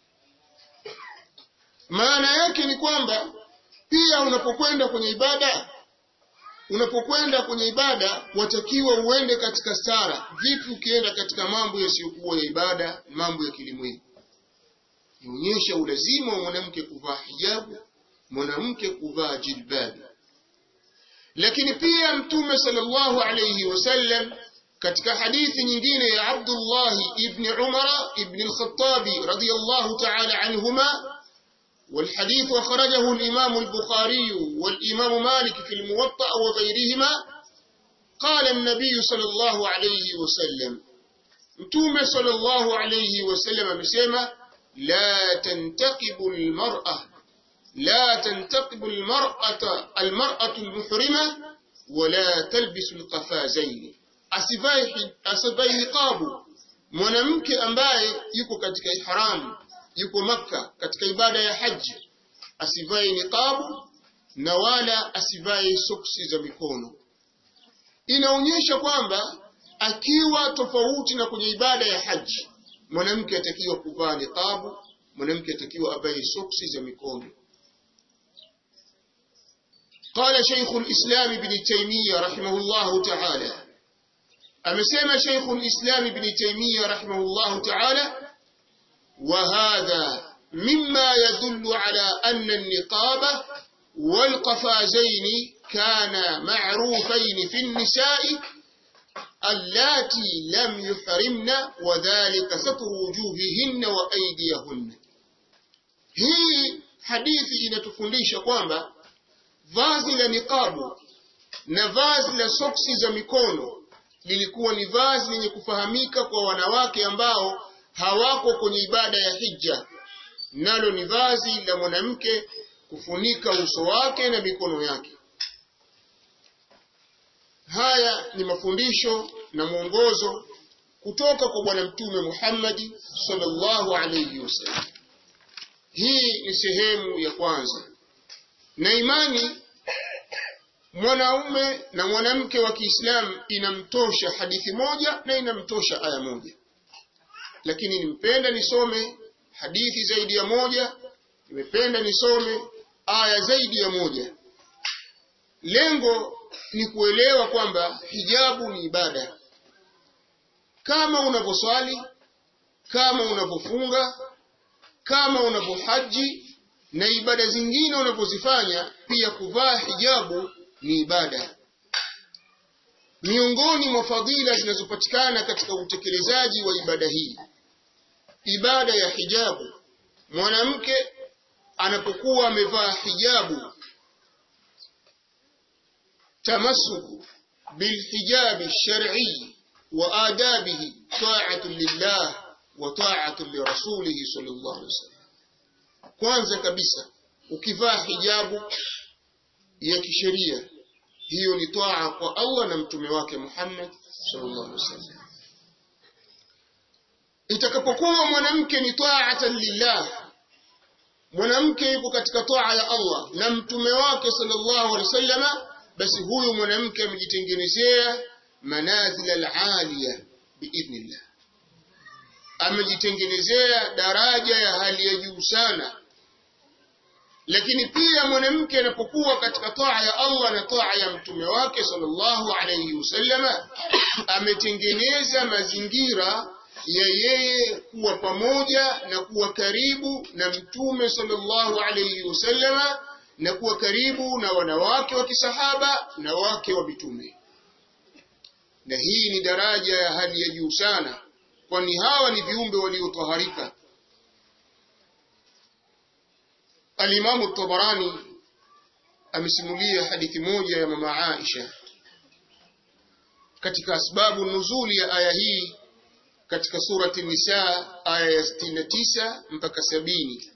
maana yake ni kwamba pia unapokwenda kwenye ibada unapokwenda kwenye ibada watakiwa uende katika stara vipi ukienda katika mambo yasiyokuwa ya ibada mambo ya kilimwengu inaonyesha ulazima wa mwanamke kuvaa hijabu mwanamke kuvaa jilbabi lakini pia mtume sallallahu alayhi wasallam katika hadithi nyingine ya Abdullah ibn Umar ibn al-Khattab radiyallahu ta'ala anhuma والحديث أخرجه الإمام البخاري والإمام مالك في الموطأ وغيرهما قال النبي صلى الله عليه وسلم متوم صلى الله عليه وسلم بسيما لا تنتقب المرأة لا تنتقب المرأة المرأة المحرمة ولا تلبس القفازين asivai niqabu mwanamke ambaye yuko katika ihramu yuko makka katika ibada ya haji asivai niqabu na wala asivai soksi za mikono inaonyesha kwamba akiwa tofauti na kwenye ibada ya haji mwanamke atakiwa kuvaa niqabu mwanamke atakiwa avae soksi za mikono قال شيخ الإسلام ابن تيمية رحمه الله تعالى أمسيما شيخ الإسلام ابن تيمية رحمه الله تعالى وهذا مما يدل على أن النقاب والقفازين كان معروفين في النساء اللاتي لم يحرمن وذلك ستر وجوههن وأيديهن هي hadithi inatufundisha kwamba vazi la niqabu na vazi la soksi za mikono lilikuwa ni vazi lenye kufahamika kwa wanawake ambao hawako kwenye ibada ya hija nalo ni vazi la mwanamke kufunika uso wake na mikono yake haya ni mafundisho na mwongozo kutoka kwa bwana mtume Muhammad sallallahu alayhi wasallam hii ni sehemu ya kwanza na imani mwanaume na mwanamke wa Kiislamu inamtosha hadithi moja na inamtosha aya moja lakini nimpenda nisome hadithi zaidi ya moja nimependa nisome aya zaidi ya moja lengo ni kuelewa kwamba hijabu ni ibada kama unavyoswali kama unavyofunga kama unavyohaji na ibada zingine unavyozifanya pia kuvaa hijabu ni ibada miongoni mwa fadhila zinazopatikana katika utekelezaji wa ibada hii ibada ya hijabu mwanamke anapokuwa amevaa hijabu tamasuku bilhijabi shar'i wa adabihi ta'atu lillah wa ta'atu lirasulihi sallallahu alaihi wasallam kwanza kabisa ukivaa hijabu ya kisheria hiyo ni toa kwa Allah na mtume wake Muhammad sallallahu alaihi wasallam itakapokuwa mwanamke ni taatan lillah mwanamke yuko katika toa ya Allah na mtume wake sallallahu alaihi wasallam basi huyu mwanamke amejitengenezea manazil al-aliya biidhnillah amejitengenezea daraja ya hali ya juu sana lakini pia mwanamke anapokuwa katika toa ya Allah na toa ya mtume wake sallallahu alayhi wasallam ametengeneza mazingira ya yeye kuwa pamoja na kuwa karibu na mtume sallallahu alayhi wasallam na kuwa karibu na wanawake wa kisahaba na wake wa mitume na hii ni daraja ya hali ya juu sana kwani hawa ni viumbe waliotaharika الإمام الطبراني amesimulia hadithi moja ya mama Aisha katika asbabu nuzuli ya aya hii katika surati Nisa aya ya 69 mpaka sabini.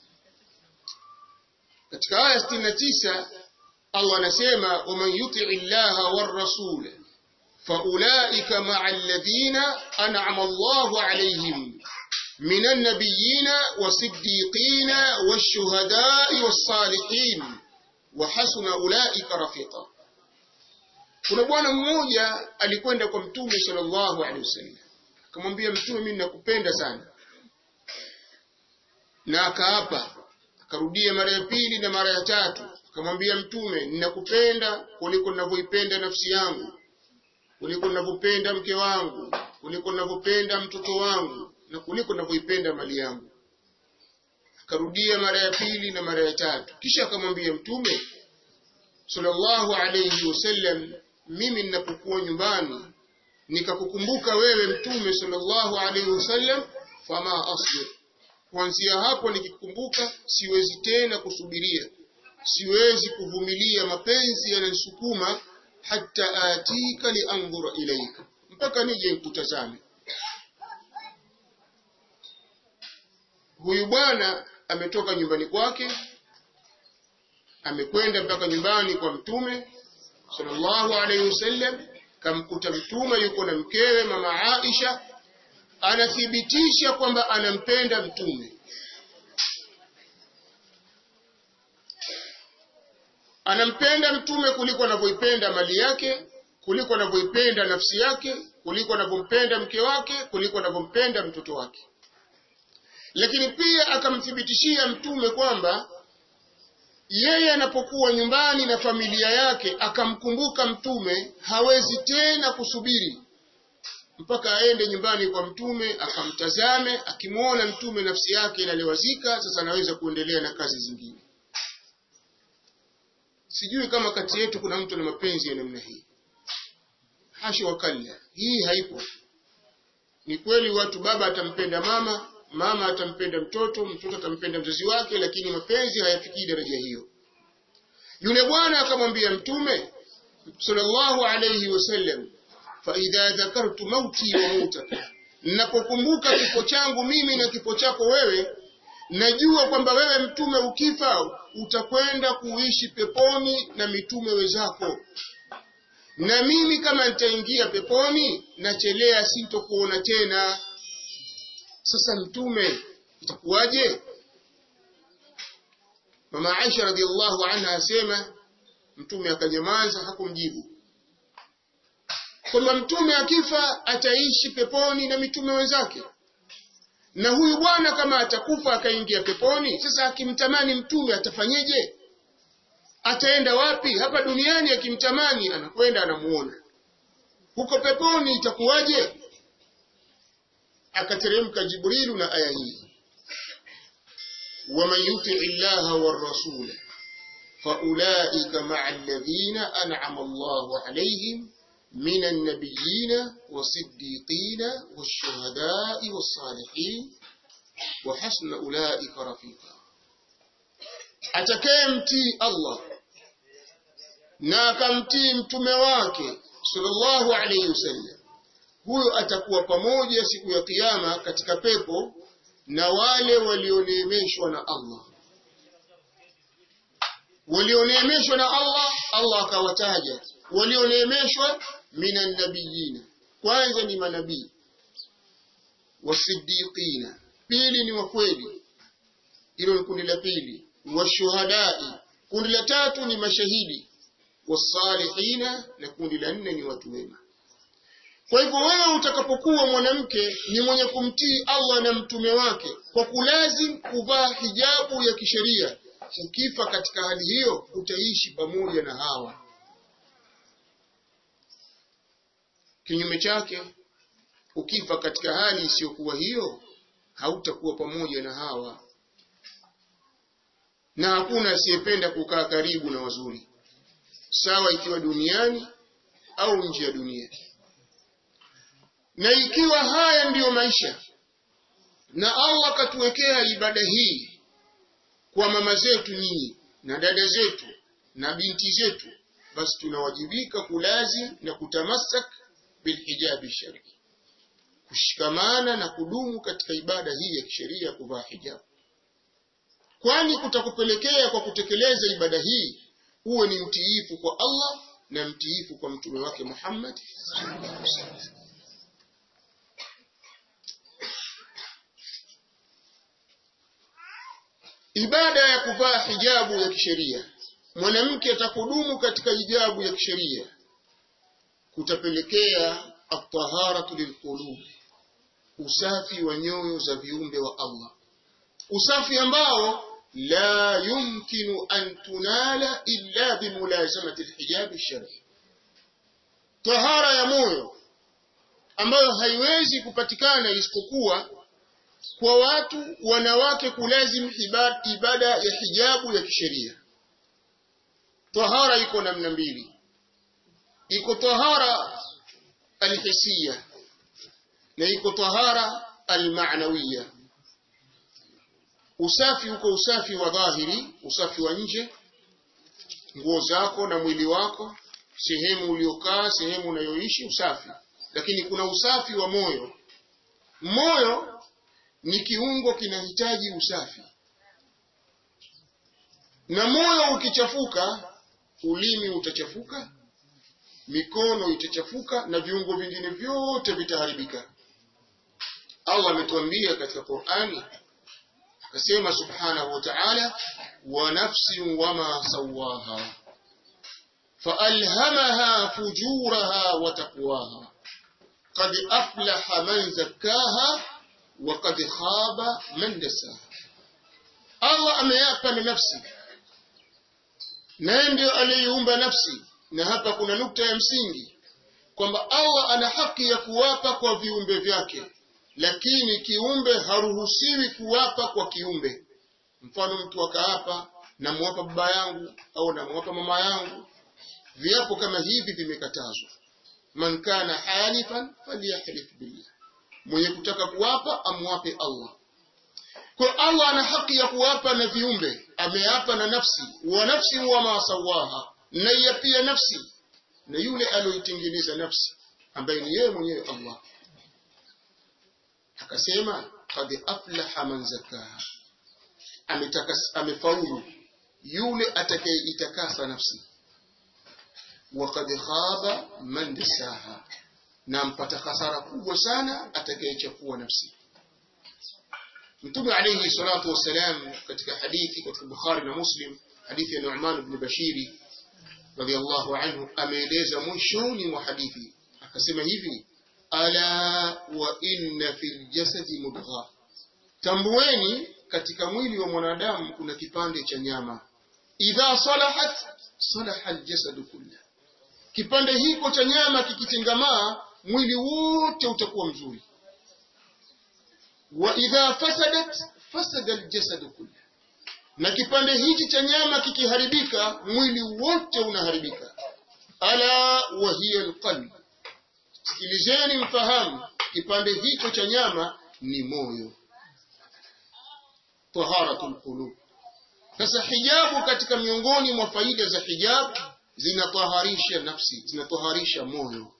Katika aya 69 Allah anasema waman yutii llaha warrasul faulaika maa alladhina an'ama Allahu alayhim من النبيين والصديقين والشهداء والصالحين وحسن أولئك رفيقا kuna bwana mmoja alikwenda kwa mtume sallallahu alaihi wasallam akamwambia mtume mimi nakupenda sana na akaapa akarudia mara ya pili na mara ya tatu akamwambia mtume ninakupenda kuliko ninavyoipenda nafsi yangu kuliko ninavyopenda mke wangu kuliko ninavyopenda mtoto wangu na kuliko ninavyoipenda mali yangu akarudia mara ya pili na mara ya tatu kisha akamwambia mtume sallallahu alayhi wasallam mimi ninapokuwa nyumbani nikakukumbuka wewe mtume sallallahu alayhi wasallam fama asbir kuanzia hapo nikikumbuka siwezi tena kusubiria siwezi kuvumilia mapenzi yananisukuma hata atika liandhura ilaika mpaka nije nikutazame huyu bwana ametoka nyumbani kwake amekwenda mpaka nyumbani kwa mtume sallallahu alaihi wasallam kamkuta mtume yuko na mkewe mama Aisha anathibitisha kwamba anampenda mtume anampenda mtume kuliko anavyoipenda mali yake kuliko anavyoipenda nafsi yake kuliko anavyompenda mke wake kuliko anavyompenda mtoto wake lakini pia akamthibitishia mtume kwamba yeye anapokuwa nyumbani na familia yake akamkumbuka mtume hawezi tena kusubiri mpaka aende nyumbani kwa mtume akamtazame akimwona mtume nafsi yake inalewazika sasa anaweza kuendelea na kazi zingine sijui kama kati yetu kuna mtu na mapenzi ya namna hii hasha wakalla hii haipo ni kweli watu baba atampenda mama mama atampenda mtoto mtoto atampenda mzazi wake lakini mapenzi hayafikii daraja hiyo yule bwana akamwambia mtume sallallahu alayhi wasallam fa idha dhakartu mauti wa mautaka ninapokumbuka kifo changu mimi na kifo chako wewe najua kwamba wewe mtume ukifa utakwenda kuishi peponi na mitume wenzako na mimi kama nitaingia peponi nachelea sintokuona tena sasa mtume itakuwaje mama Aisha radhiallahu anha asema mtume akanyamaza hakumjibu kwamba mtume akifa ataishi peponi na mitume wenzake na huyu bwana kama atakufa akaingia peponi sasa akimtamani mtume atafanyeje ataenda wapi hapa duniani akimtamani anakwenda anamuona huko peponi itakuwaje akateremka jibrilu na aya hii waman yuti llaha warasula faulaika maa alladhina an'ama allahu alayhim من النبيين والصديقين والشهداء والصالحين وحسن أولئك رفيقا atakayemtii Allah na akamtii mtume wake sallallahu alayhi wasallam huyo atakuwa pamoja siku ya kiyama katika pepo na wale walioneemeshwa na Allah walioneemeshwa na Allah Allah akawataja walioneemeshwa minan nabiyina kwanza ni manabii wasiddiqina pili ni wakweli hilo ni kundi la pili washuhadai kundi la tatu ni mashahidi wasalihina na kundi la nne ni watu wema kwa hivyo wewe utakapokuwa mwanamke ni mwenye kumtii Allah na mtume wake kwa kulazim kuvaa hijabu ya kisheria ukifa katika hali hiyo utaishi pamoja na hawa kinyume chake ukifa katika hali isiyokuwa hiyo hautakuwa pamoja na hawa na hakuna asiyependa kukaa karibu na wazuri sawa ikiwa duniani au nje ya dunia na ikiwa haya ndiyo maisha na Allah katuwekea ibada hii kwa mama zetu nyinyi na dada zetu na binti zetu basi tunawajibika kulazim na kutamasak bilhijabi shari kushikamana na kudumu katika ibada hii ya kisheria ya kuvaa hijabu kwani kutakupelekea kwa kutekeleza ibada hii uwe ni mtiifu kwa Allah na mtiifu kwa mtume wake Muhammad ibada ya kuvaa hijabu ya kisheria mwanamke atakudumu katika hijabu ya kisheria kutapelekea at-taharatu lilqulub usafi wa nyoyo za viumbe wa Allah usafi ambao la yumkinu an tunala illa bimulazamati alhijab alshar'i tahara ya moyo ambayo haiwezi kupatikana isipokuwa kwa watu wanawake kulazim ibada ya hijabu ya kisheria tahara iko namna mbili iko tahara alhisiya na iko tahara almaanawiya usafi uko usafi wa dhahiri usafi wa nje nguo zako na mwili wako sehemu uliokaa sehemu unayoishi usafi lakini kuna usafi wa moyo moyo ni kiungo kinahitaji usafi na moyo ukichafuka ulimi utachafuka mikono itachafuka na viungo vingine vyote vitaharibika Allah ametuambia katika Qur'ani akasema subhanahu wa ta'ala wa nafsin wama sawaha فألهمها فجورها وتقواها قد أفلح من زكاها وقد خاب من دساها الله ameapa na nafsi naye ndio aliyeumba nafsi na hapa kuna nukta ya msingi kwamba Allah ana haki ya kuwapa kwa viumbe vyake lakini kiumbe haruhusiwi kuwapa kwa kiumbe mfano mtu akaapa namwapa baba yangu au namwapa mama yangu viapo kama hivi vimekatazwa man kana halifan falyahlif billah mwenye kutaka kuwapa amwape Allah kwa Allah ana haki ya kuwapa na viumbe ameapa na nafsi wa nafsi wa ma sawaha na ya pia nafsi na yule aliyoitengeneza nafsi ambaye ni yeye mwenyewe Allah akasema qad aflaha man zakaha amefaulu yule atakayeitakasa nafsi وقد خاب من دساها na mpata hasara kubwa sana atakayechafua nafsi Mtume alayhi salatu wasalam katika hadithi katika Bukhari na Muslim hadithi ya Nu'man ibn Bashiri radiyallahu anhu ameeleza mwishoni mwa hadithi akasema hivi ala wa inna fil jasadi mudgha tambueni katika mwili wa mwanadamu kuna kipande cha nyama idha salahat salaha aljasadu kullu kipande hiko cha nyama kikitengamaa mwili wote utakuwa mzuri wa idha fasadat fasada aljasadu kullu na kipande hichi cha nyama kikiharibika mwili wote unaharibika ala wa hiya alqalb sikilizeni mfahamu kipande hicho cha nyama ni moyo taharatul qulub sasa hijabu katika miongoni mwa faida za hijabu zinataharisha nafsi zinataharisha moyo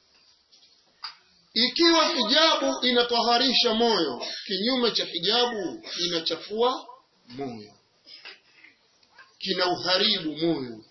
ikiwa hijabu inataharisha moyo kinyume cha hijabu inachafua moyo kina uharibu moyo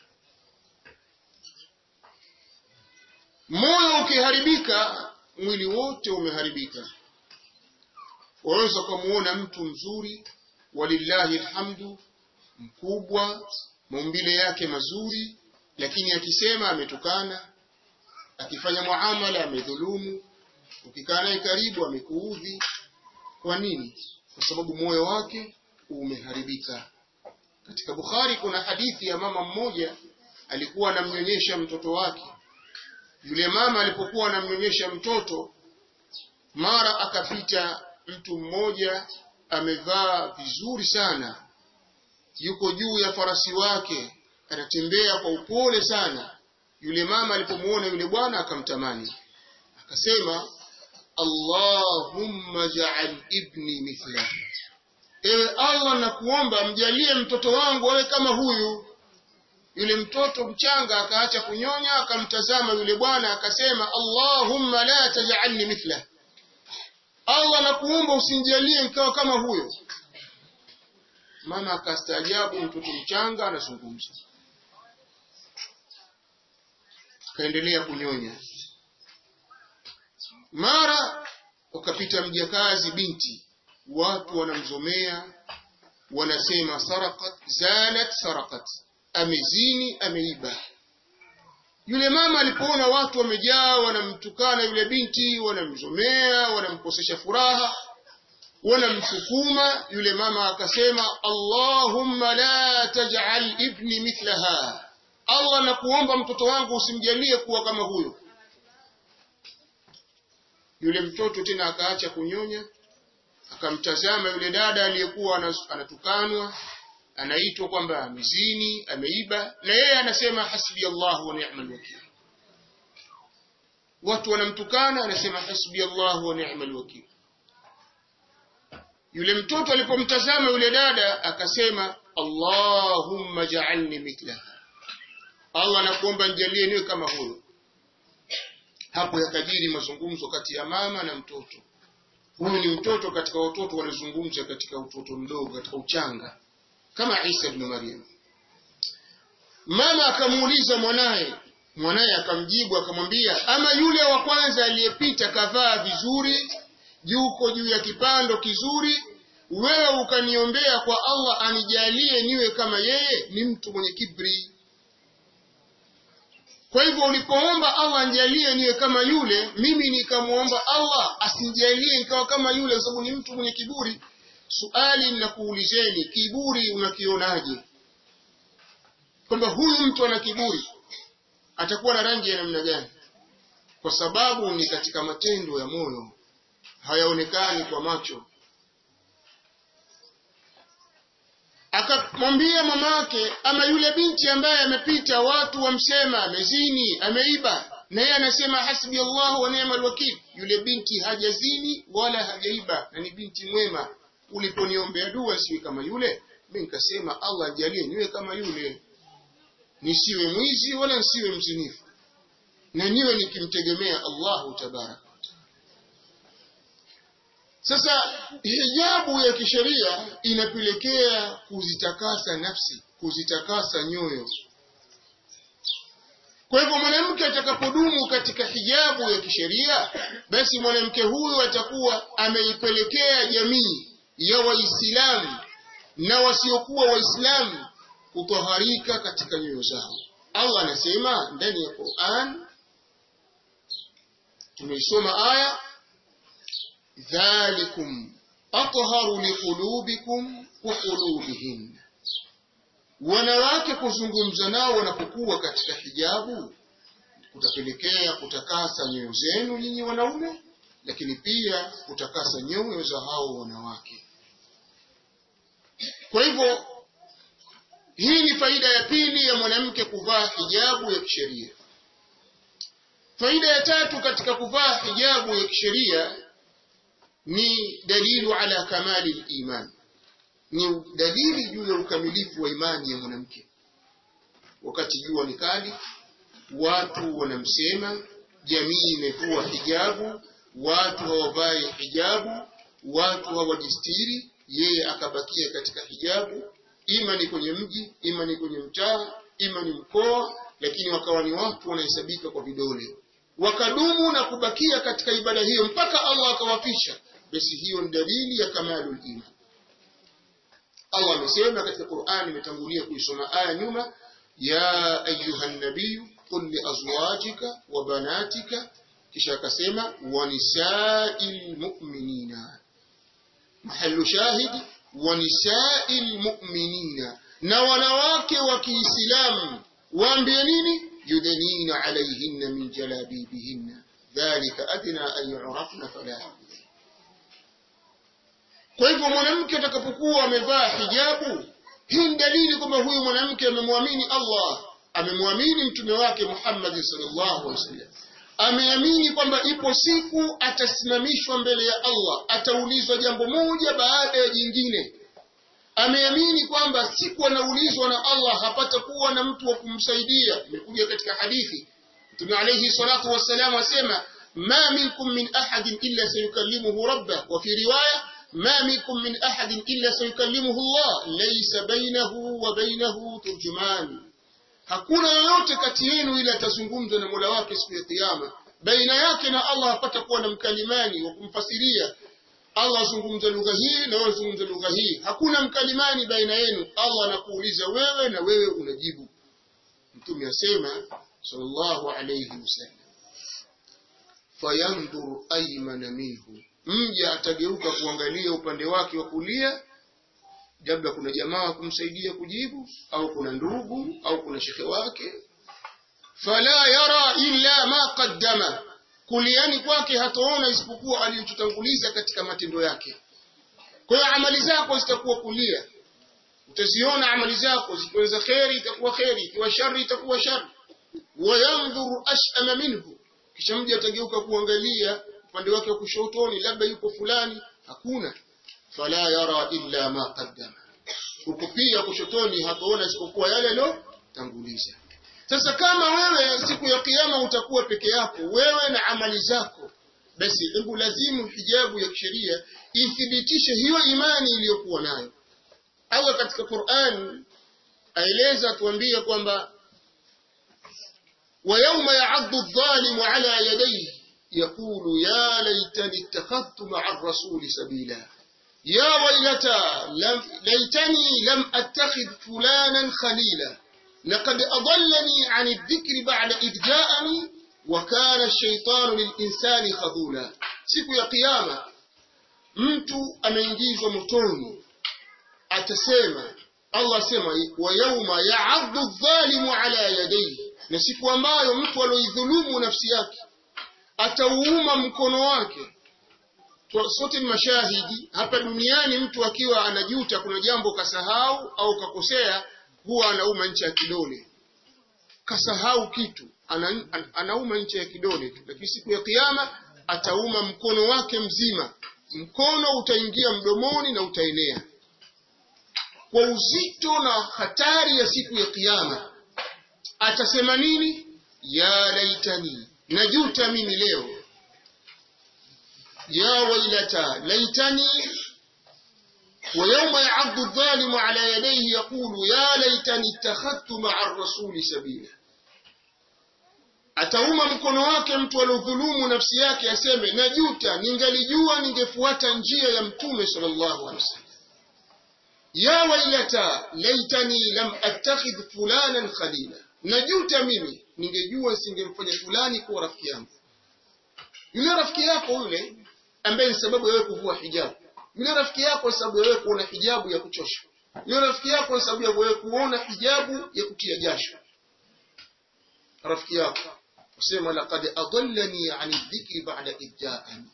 moyo ukiharibika mwili wote umeharibika waweza kumuona mtu mzuri walillahi alhamdu mkubwa maumbile yake mazuri lakini akisema ametukana akifanya muamala amedhulumu ukikaa naye karibu amekuudhi kwa nini kwa sababu moyo wake umeharibika katika Bukhari kuna hadithi ya mama mmoja alikuwa anamnyonyesha mtoto wake yule mama alipokuwa anamnyonyesha mtoto mara akapita mtu mmoja amevaa vizuri sana yuko juu ya farasi wake anatembea kwa upole sana yule mama alipomuona yule bwana akamtamani akasema Allahumma ja'al ibni mithla ewe Allah nakuomba mjalie mtoto wangu awe kama huyu yule mtoto mchanga akaacha kunyonya akamtazama yule bwana akasema allahumma la tajalni mithla allah nakuomba usinjalie nikawa kama huyo mama akastaajabu mtoto mchanga anazungumza akaendelea kunyonya mara ukapita mjakazi binti watu wanamzomea wanasema sarakat zanat sarakat amezini ameiba yule mama alipoona watu wamejaa wanamtukana yule binti wanamzomea wanamkosesha furaha wanamsukuma yule mama akasema allahumma la taj'al ibni mithlaha allah nakuomba mtoto wangu usimjalie kuwa kama huyo yule mtoto tena akaacha kunyonya akamtazama yule dada aliyekuwa anatukanwa anaitwa kwamba amezini ameiba na yeye anasema hasbi Allah wa ni'mal wakil watu wanamtukana anasema hasbi Allah wa ni'mal wakil yule mtoto alipomtazama yule dada akasema Allahumma ja'alni mithlaha Allah nakuomba nijalie niwe kama huyo hapo yakajiri mazungumzo kati ya mama na mtoto huyu ni mtoto katika watoto walizungumza katika utoto mdogo katika uchanga kama Isa ibn Maryam mama akamuuliza mwanaye mwanaye akamjibu akamwambia ama yule wa kwanza aliyepita kavaa vizuri yuko juu ya kipando kizuri wewe ukaniombea kwa Allah anijalie niwe kama yeye ni mtu mwenye kibri kwa hivyo ulipoomba Allah anijalie niwe kama yule mimi nikamwomba Allah asinijalie nikawa kama yule kwa sababu ni mtu mwenye kiburi suali ninakuulizeni kiburi unakionaje kwamba huyu mtu ana kiburi atakuwa na rangi ya namna gani kwa sababu ni katika matendo ya moyo hayaonekani kwa macho akamwambia mamake ama yule binti ambaye amepita watu wamsema amezini ameiba na yeye anasema hasbi Allah wa ni'mal wakil yule binti hajazini wala hajaiba na ni binti mwema uliponiombea dua siwe kama yule mimi nikasema Allah ajalie niwe kama yule nisiwe mwizi wala nisiwe mzinifu na niwe nikimtegemea Allahu tabaraka sasa hijabu ya kisheria inapelekea kuzitakasa nafsi kuzitakasa nyoyo kwa hivyo mwanamke atakapodumu katika hijabu ya kisheria basi mwanamke huyo atakuwa ameipelekea jamii ya waislamu na wasiokuwa waislamu kutoharika katika nyoyo zao allah anasema ndani ya quran tumeisoma aya dhalikum atharu liqulubikum wa qulubihin wanawake kuzungumza nao wanapokuwa katika hijabu kutapelekea kutakasa nyoyo zenu nyinyi wanaume lakini pia kutakasa nyoyo za hao wanawake kwa hivyo hii ni faida ya pili ya mwanamke kuvaa hijabu ya kisheria faida ya tatu katika kuvaa hijabu ya kisheria ni dalilu ala kamali liman ni dalili juu ya ukamilifu wa imani ya mwanamke wakati jua ni kali watu wanamsema jamii imevua hijabu watu hawavai hijabu watu hawajistiri yeye akabakia katika hijabu ima ni kwenye mji ima ni kwenye mtaa ima ni mkoa lakini wakawa ni watu wanahesabika kwa vidole wakadumu na kubakia katika ibada hiyo mpaka Allah akawafisha basi hiyo ni dalili ya kamalul iman Allah amesema katika Qur'an imetangulia kuisoma aya nyuma ya ayuha nabiyu qul li azwajika wa banatika kisha akasema wa nisa'il mu'minina mahallu shahidi wa nisa'il mu'minina na wanawake wa Kiislamu waambie nini yudnina alayhinna min jalabibihinna dhalika adna an yu'rafna fala kwa hivyo mwanamke atakapokuwa amevaa hijabu hii ni dalili kwamba huyu mwanamke amemwamini Allah amemwamini mtume wake Muhammad sallallahu alaihi wasallam ameamini kwamba ipo siku atasimamishwa mbele ya Allah ataulizwa jambo moja baada ya jingine ameamini kwamba siku anaulizwa na Allah hapata kuwa na mtu wa kumsaidia imekuja katika hadithi Mtume alayhi salatu wassalam asema ma minkum min ahadin illa sayukallimuhu rabbah wa fi riwaya ma minkum min ahadin illa sayukallimuhu Allah laysa bainahu wa bainahu turjuman hakuna yoyote kati yenu ila atazungumza na Mola wake siku ya kiyama baina yake na Allah hapata kuwa na mkalimani wa kumfasiria Allah azungumza lugha hii na wewe zungumza lugha hii hakuna mkalimani baina yenu Allah anakuuliza wewe na wewe unajibu mtume asema sallallahu alayhi wasallam fayanzur aymana minhu mja atageuka kuangalia upande wake wa kulia labda kuna jamaa kumsaidia kujibu au kuna ndugu au kuna shekhe wake fala yara illa ma qaddama kuliani kwake hataona isipokuwa aliyotutanguliza katika matendo yake kwa hiyo amali zako zitakuwa kulia utaziona amali zako zikiwa za kheri itakuwa kheri ikiwa shari itakuwa shari wayandhuru ashama minhu kisha mja atageuka kuangalia upande wake wa kushotoni labda yupo fulani hakuna fala yara illa ma qaddama huko pia kushotoni hataona isipokuwa yale aliyotanguliza sasa kama wewe siku ya kiyama utakuwa peke yako wewe na amali zako basi hebu lazimu hijabu ya kisheria ithibitishe hiyo imani iliyokuwa nayo Allah katika Qur'an aeleza tuambie kwamba ويوم يعض الظالم على يديه يقول يا ليتني اتخذت مع الرسول سبيلا يا ويلتى لم ليتني لم اتخذ فلانا خليلا لقد أضلني عن الذكر بعد إذ جاءني وكان الشيطان للإنسان خذولا siku ya kiyama mtu ameingizwa motoni atasema Allah asema wa yauma ya'addu adh-dhalimu ala yadayhi na siku ambayo mtu aloidhulumu nafsi yake atauuma mkono wake sote ni mashahidi hapa duniani mtu akiwa anajuta kuna jambo kasahau au kakosea huwa anauma ncha ya kidole kasahau kitu ana, anauma ncha ya kidole tu lakini siku ya kiyama atauma mkono wake mzima mkono utaingia mdomoni na utaenea kwa uzito na hatari ya siku ya kiyama atasema nini ya laitani najuta mimi leo ya wailata laitani ويوم يعض الظالم على يديه يقول يا ليتني اتخذت مع الرسول سبيلا atauma mkono wake mtu aliodhulumu nafsi yake aseme najuta ningalijua ningefuata njia ya mtume sallallahu alaihi wasallam ya wailata laitani lam attakhidh fulanan khalila najuta mimi ningejua singemfanya fulani kuwa rafiki yangu yule rafiki yako yule ambaye ni sababu ya wewe kuvua hijabu yule rafiki yako sababu ya wewe kuona hijabu ya kuchosha yule rafiki yako sababu ya wewe kuona hijabu ya kutia jasho rafiki yako usema laqad adallani an dhikri ba'da idja'ani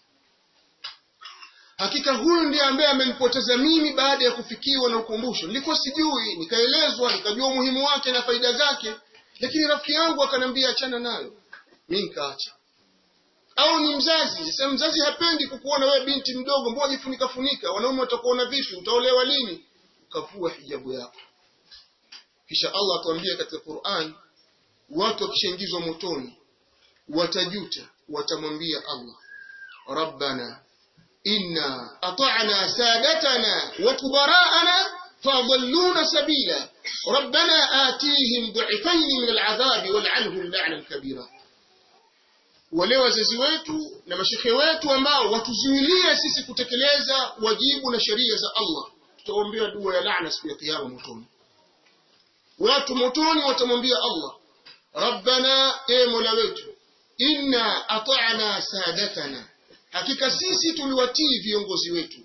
hakika huyu ndiye ambaye amenipoteza mimi baada ya kufikiwa na ukumbusho nilikuwa sijui nikaelezwa nikajua umuhimu wake na faida zake lakini rafiki yangu akanambia achana nayo mimi nikaacha au ni mzazi sasa mzazi hapendi kukuona wewe binti mdogo mbona jifunika funika wanaume watakuona vipi utaolewa lini ukavua hijabu yako kisha Allah atuambia katika Qur'an watu wakishaingizwa motoni watajuta watamwambia Allah rabbana inna ata'na sadatana wa kubara'ana fadalluna sabila rabbana atihim du'ifayn min al'adhabi wal'anhum la'nan kabira wale wazazi wetu na mashekhe wetu ambao watuzuilia sisi kutekeleza wajibu na sheria za Allah tutaombea dua ya laana siku ya kiyama motoni watu motoni watamwambia Allah rabbana e mola wetu inna ata'na sadatana hakika sisi tuliwatii viongozi wetu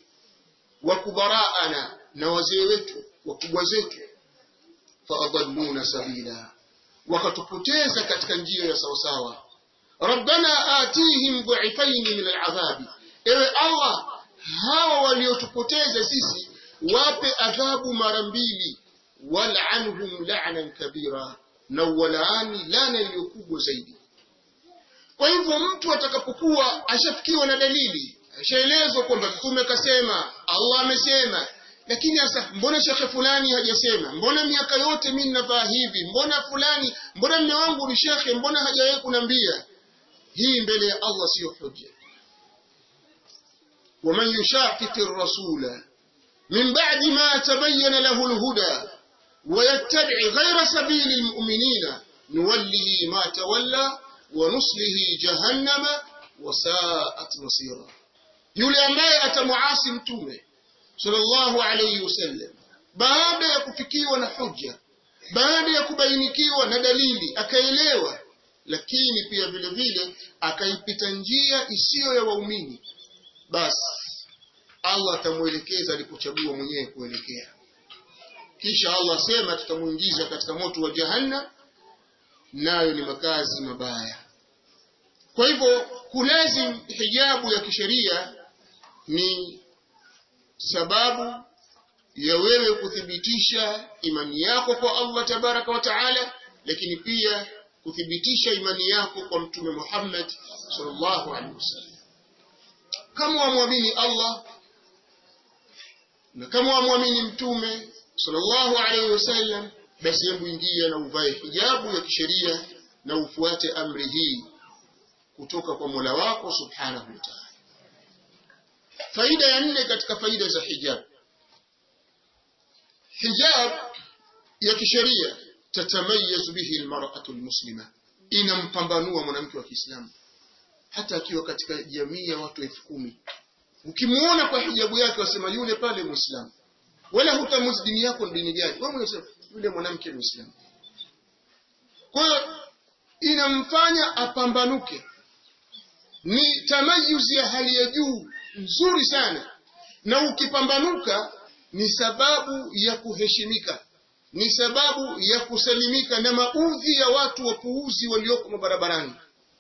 wakubaraana na wazee wetu wakubwa zetu faadalluna sabila wakatupoteza katika njia ya sawasawa rabbana atihim dhu'ifayn min al'adhabi ewe allah hawa waliotupoteza sisi wape adhabu mara mbili wal'anhum la'nan kabira na walaani lana iliyokubwa zaidi kwa hivyo mtu atakapokuwa ashafikiwa na dalili ashaelezwa kwamba mtume kasema Allah amesema lakini sasa mbona shekhe fulani hajasema mbona miaka yote mimi ninavaa hivi mbona fulani mbona mme wangu ni shekhe mbona hajawahi kunambia hii mbele ya Allah siyo hujja ومن يشاقق الرسول من بعد ما تبين له الهدى ويتبع غير سبيل المؤمنين نوله ما تولى ونصله جهنم وساءت مصيرا yule ambaye atamuasi mtume sallallahu alayhi wasallam baada ya kufikiwa na hujja baada ya kubainikiwa na dalili akaelewa lakini pia vile vile akaipita njia isiyo ya waumini basi Allah atamuelekeza alipochagua mwenyewe kuelekea kisha Allah asema tutamuingiza katika moto wa jahannam nayo ni makazi mabaya kwa hivyo kulazim hijabu ya kisheria ni sababu ya wewe kuthibitisha imani yako kwa Allah tabaraka wa taala lakini pia kuthibitisha imani yako kwa mtume Muhammad sallallahu alaihi wasallam kama wamwamini Allah na kama wamwamini mtume sallallahu alaihi wasallam basi hebu ingia na uvae hijabu ya kisheria na ufuate amri hii kutoka kwa Mola wako subhanahu wa ta'ala faida ya nne katika faida za hijab hijab ya kisheria tatamayazu bihi almar'atu almuslima inampambanua mwanamke wa Kiislamu hata akiwa katika jamii ya watu elfu kumi ukimuona kwa hijabu yake wasema yule pale muislamu wala hutamuzi dini yako ni dini gani wewe unasema yule mwanamke muislamu kwa hiyo inamfanya apambanuke ni tamayuzi ya hali ya juu nzuri sana na ukipambanuka ni sababu ya kuheshimika ni sababu ya kusalimika na maudhi ya watu wapuuzi walioko mabarabarani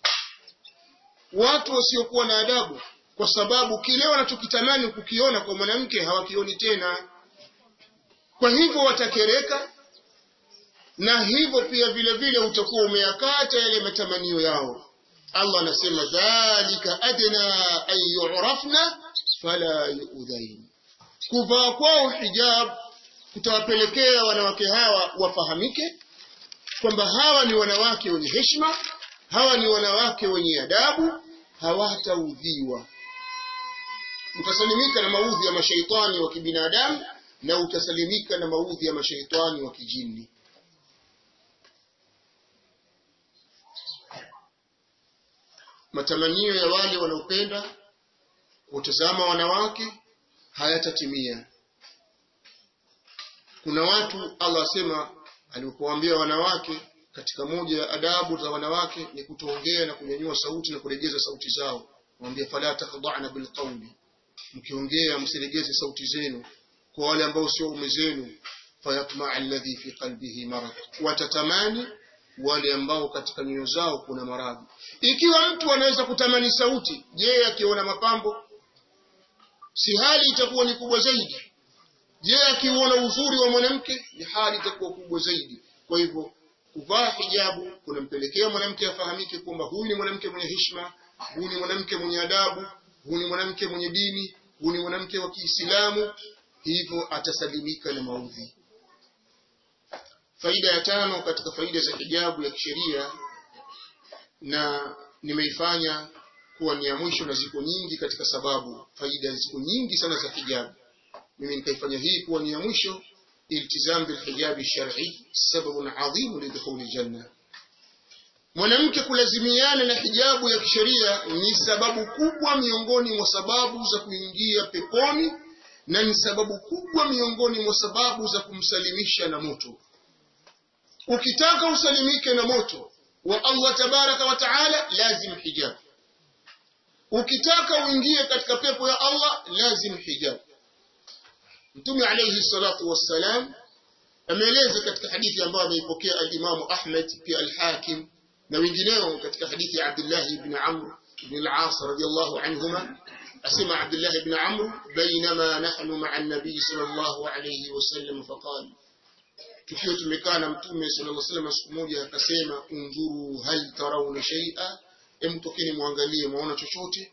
watu wasiokuwa na adabu kwa sababu kile wanachokitamani kukiona kwa mwanamke hawakioni tena kwa hivyo watakereka na hivyo pia vile vile utakuwa umeyakata yale matamanio yao Allah anasema dhalika adna an yu'rafna fala yu'dhain kuvaa kwao hijab kutawapelekea wanawake hawa wafahamike kwamba hawa ni wanawake wenye heshima hawa ni wanawake wenye adabu hawataudhiwa utasalimika na maudhi ya mashaitani wa kibinadamu na utasalimika na maudhi ya mashaitani wa kijini matamanio ya wale wanaopenda kutazama wanawake hayatatimia kuna watu Allah asema alipowaambia wanawake katika moja ya adabu za wanawake ni kutoongea na kunyanyua sauti na kuregeza sauti zao mwambie fala takhda'na bilqawli mkiongea msiregeze sauti zenu kwa wale ambao sio ume zenu fayatma alladhi fi qalbihi marad watatamani wale ambao katika nyoyo zao kuna maradhi ikiwa mtu anaweza kutamani sauti je akiona mapambo si hali itakuwa ni kubwa zaidi je akiona uzuri wa mwanamke ni hali itakuwa kubwa zaidi kwa hivyo kuvaa hijabu kunampelekea mwanamke afahamike kwamba huyu ni mwanamke mwenye heshima huyu ni mwanamke mwenye adabu huyu ni mwanamke mwenye dini huyu ni mwanamke wa Kiislamu hivyo atasalimika na maudhi faida ya tano katika faida za hijabu ya kisheria na nimeifanya kuwa ni ya mwisho na ziko nyingi katika sababu faida ziko nyingi sana za hijabu mimi nikaifanya hii kuwa ni ya mwisho iltizam bil hijabi shar'i sababun adhim lidkhuli janna mwanamke kulazimiana na hijabu ya kisheria ni sababu kubwa miongoni mwa sababu za kuingia peponi na ni sababu kubwa miongoni mwa sababu za kumsalimisha na moto ukitaka usalimike na moto wa Allah tabaraka wa taala lazim hijab ukitaka uingie katika pepo ya Allah lazim hijab Mtume alayhi salatu wassalam ameeleza katika hadithi ambayo ameipokea al-Imam Ahmad pia al-Hakim na wengineo katika hadithi ya Abdullah ibn Amr ibn al-As radiyallahu anhuma asema Abdullah ibn Amr bainama nahnu ma'a an-nabi sallallahu alayhi wasallam faqala tukiwa tumekaa na mtume sallallahu alaihi wasallam siku moja akasema undhuru hal tarawna shay'a hem tokeni muangalie muona chochote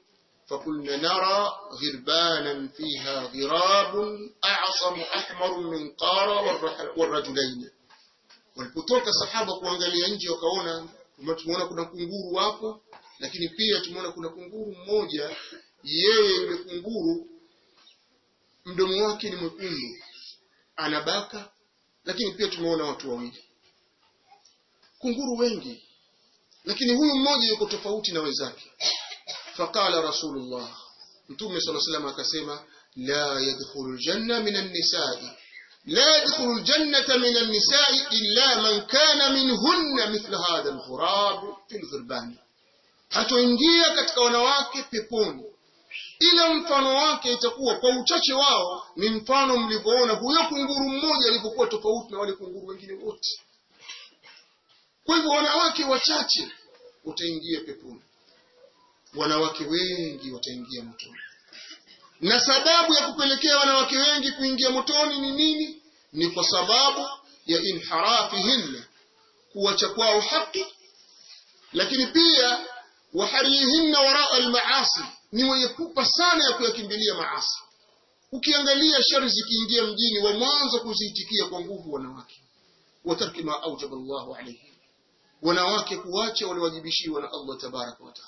فكنا نرى غربانا فيها غراب أعصم أحمر من قارة والرح- والرجلين walipotoka sahaba kuangalia nje wakaona tumeona kuna kunguru wapo lakini pia tumeona kuna kunguru mmoja yeye yule kunguru mdomo wake ni mwekundu anabaka lakini pia tumeona watu wawili kunguru wengi lakini huyu mmoja yuko tofauti na wenzake faqala rasulullah mtume sala salam akasema la yadkhulu ljanna min annisai لا يدخل الجنة من النساء إلا من كان منهن مثل هذا الغراب في الغربان hatoingia katika wanawake peponi ila mfano wake itakuwa kwa uchache wao ni mfano mlivyoona huyo kunguru mmoja alivyokuwa tofauti na wale kunguru wengine wote kwa hivyo wanawake wachache wataingia peponi wanawake wengi wataingia motoni na sababu ya kupelekea wanawake wengi kuingia motoni ni nini ni kwa sababu ya inharafihinna kuwacha kwao haki lakini pia waharihinna waraa almaasi ni wenye pupa sana ya kuyakimbilia maasi ukiangalia shari zikiingia mjini wa mwanzo kuziitikia kwa nguvu wanawake watarki ma aujaba llahu alaihim wanawake kuwacha waliwajibishiwa na allah tabaraka wataala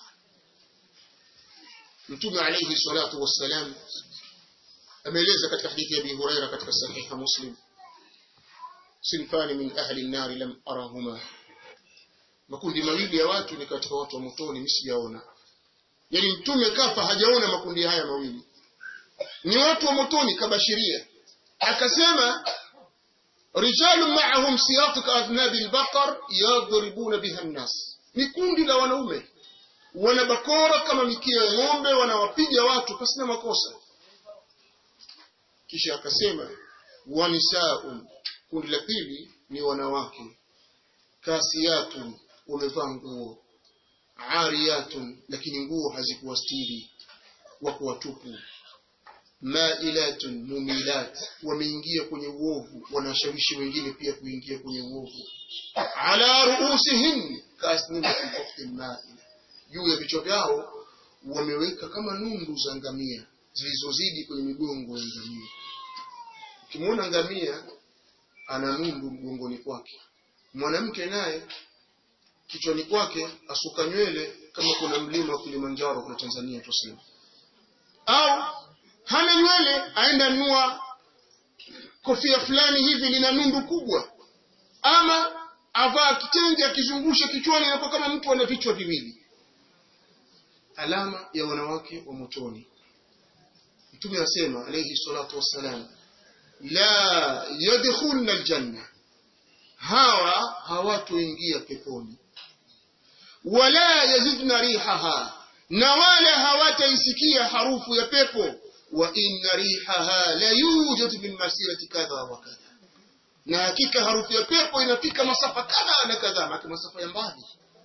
mtume alayhi salatu wassalam ameeleza katika hadithi ya Abi Huraira katika sahiha Muslim sinfani min ahli an-nar lam arahuma makundi mawili ya watu ni katika watu wa motoni msijaona yani mtume kafa hajaona makundi haya mawili ni watu wa motoni kabashiria akasema rijalun ma'ahum siyatu ka adnabi al-baqar yadribuna biha an-nas ni kundi la wanaume wana bakora kama mikia ya ng'ombe wanawapiga watu pasina makosa kisha akasema wanisaun kundi la pili ni wanawake kasiyatun wamevaa nguo ariyatun lakini nguo hazikuwastiri wako watupu mailatun mumilat wameingia kwenye uovu wanashawishi wengine pia kuingia kwenye uovu ala ruusihin kasnimatin ukhtin maila juu ya vichwa vyao wameweka kama nundu za ngamia zilizozidi kwenye migongo ya ngamia ukimwona ngamia ana nundu mgongoni kwake mwanamke naye kichwani kwake asuka nywele kama kuna mlima wa Kilimanjaro kuna Tanzania tuseme au hana nywele aenda nua kofia fulani hivi lina nundu kubwa ama avaa kitenge akizungusha kichwani inakuwa kama mtu ana vichwa viwili alama ya wanawake wa motoni mtume asema alayhi salatu wassalam la yadkhulna aljanna hawa hawatoingia peponi wala yazidna rihaha na wala hawataisikia harufu ya pepo wa inna rihaha la yujadu min masirati kadha wa kadha na hakika harufu ya pepo inafika masafa kadha na kadha maki masafa ya mbali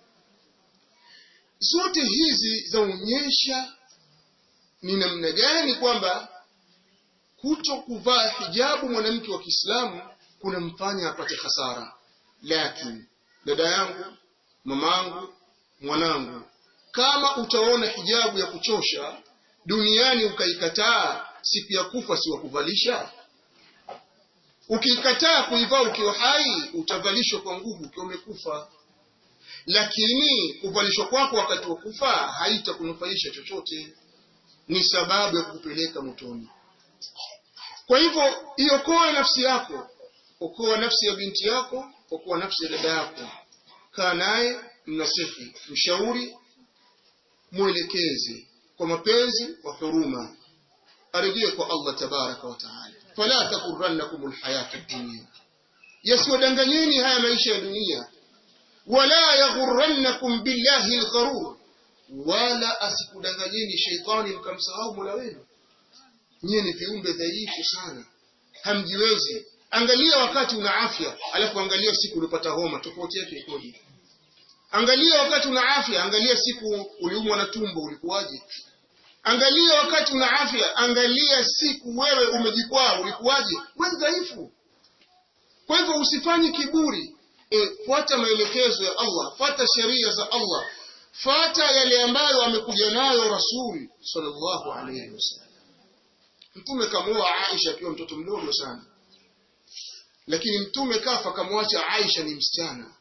zote hizi zaonyesha ni namna gani kwamba kuto kuvaa hijabu mwanamke wa Kiislamu kunamfanya apate hasara. Lakini dada yangu, mamangu, mwanangu, kama utaona hijabu ya kuchosha duniani ukaikataa, siku ya kufa si wakuvalisha. Ukiikataa kuivaa ukiwa hai, utavalishwa kwa nguvu ukiwa umekufa lakini kuvalishwa kwako wakati wa kufa haitakunufaisha chochote, ni sababu ya kukupeleka motoni. Kwa hivyo iokoe nafsi yako, okoa nafsi ya binti yako, okoa nafsi ya dada yako, kaa naye, mnasihi, mshauri, mwelekeze kwa mapenzi, kwa huruma, arejee kwa Allah tabaraka wa taala. Fala takurannakum alhayatu dunia, yasiwadanganyeni haya maisha ya dunia wala yaghurrannakum billahi algharur, wala asikudanganyeni sheitani mkamsahau mola wenu. Nyie ni viumbe dhaifu sana, hamjiwezi. Angalia wakati una afya, alafu angalia siku ulipata homa, tofauti yake ikoje? Angalia wakati una afya, angalia siku uliumwa na tumbo, ulikuwaje? Angalia wakati una afya, angalia siku wewe umejikwaa, ulikuwaje? Wewe dhaifu. Kwa hivyo usifanye kiburi, e, fuata maelekezo ya Allah, fuata sheria za Allah. fata yale ambayo amekuja nayo rasul sallallahu alaihi wasallam mtume kamuoa Aisha akiwa mtoto mdogo sana lakini mtume kafa kamwacha Aisha ni msichana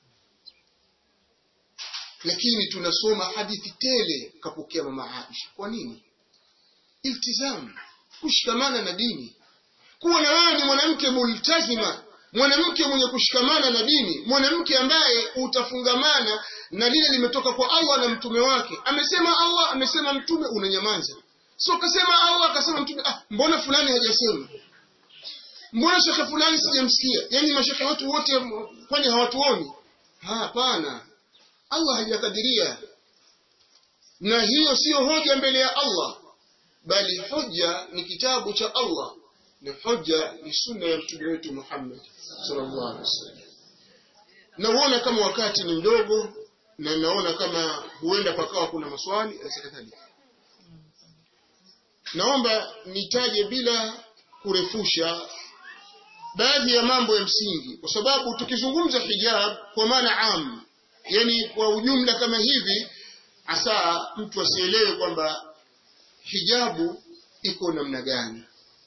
lakini tunasoma hadithi tele kapokea mama Aisha kwa nini iltizam kushikamana na dini kuwa na wewe ni mwanamke multazima mwanamke mwenye kushikamana na dini mwanamke ambaye utafungamana na lile limetoka kwa Allah na mtume wake amesema Allah amesema mtume unanyamaza sio kasema Allah akasema mtume ah mbona fulani hajasema mbona shekhe fulani sijamsikia yani mashekhe wetu wote kwani hawatuoni hapana Allah hajakadiria na hiyo siyo hoja mbele ya Allah bali hoja ni kitabu cha Allah na hoja ni sunna ya mtume wetu Muhammad sallallahu alaihi wasallam naona kama wakati ni mdogo na naona kama huenda pakawa kuna maswali kadhalika naomba nitaje bila kurefusha baadhi ya mambo ya msingi kwa sababu tukizungumza hijab kwa maana am yani kwa ujumla kama hivi hasa mtu asielewe kwamba hijabu iko namna gani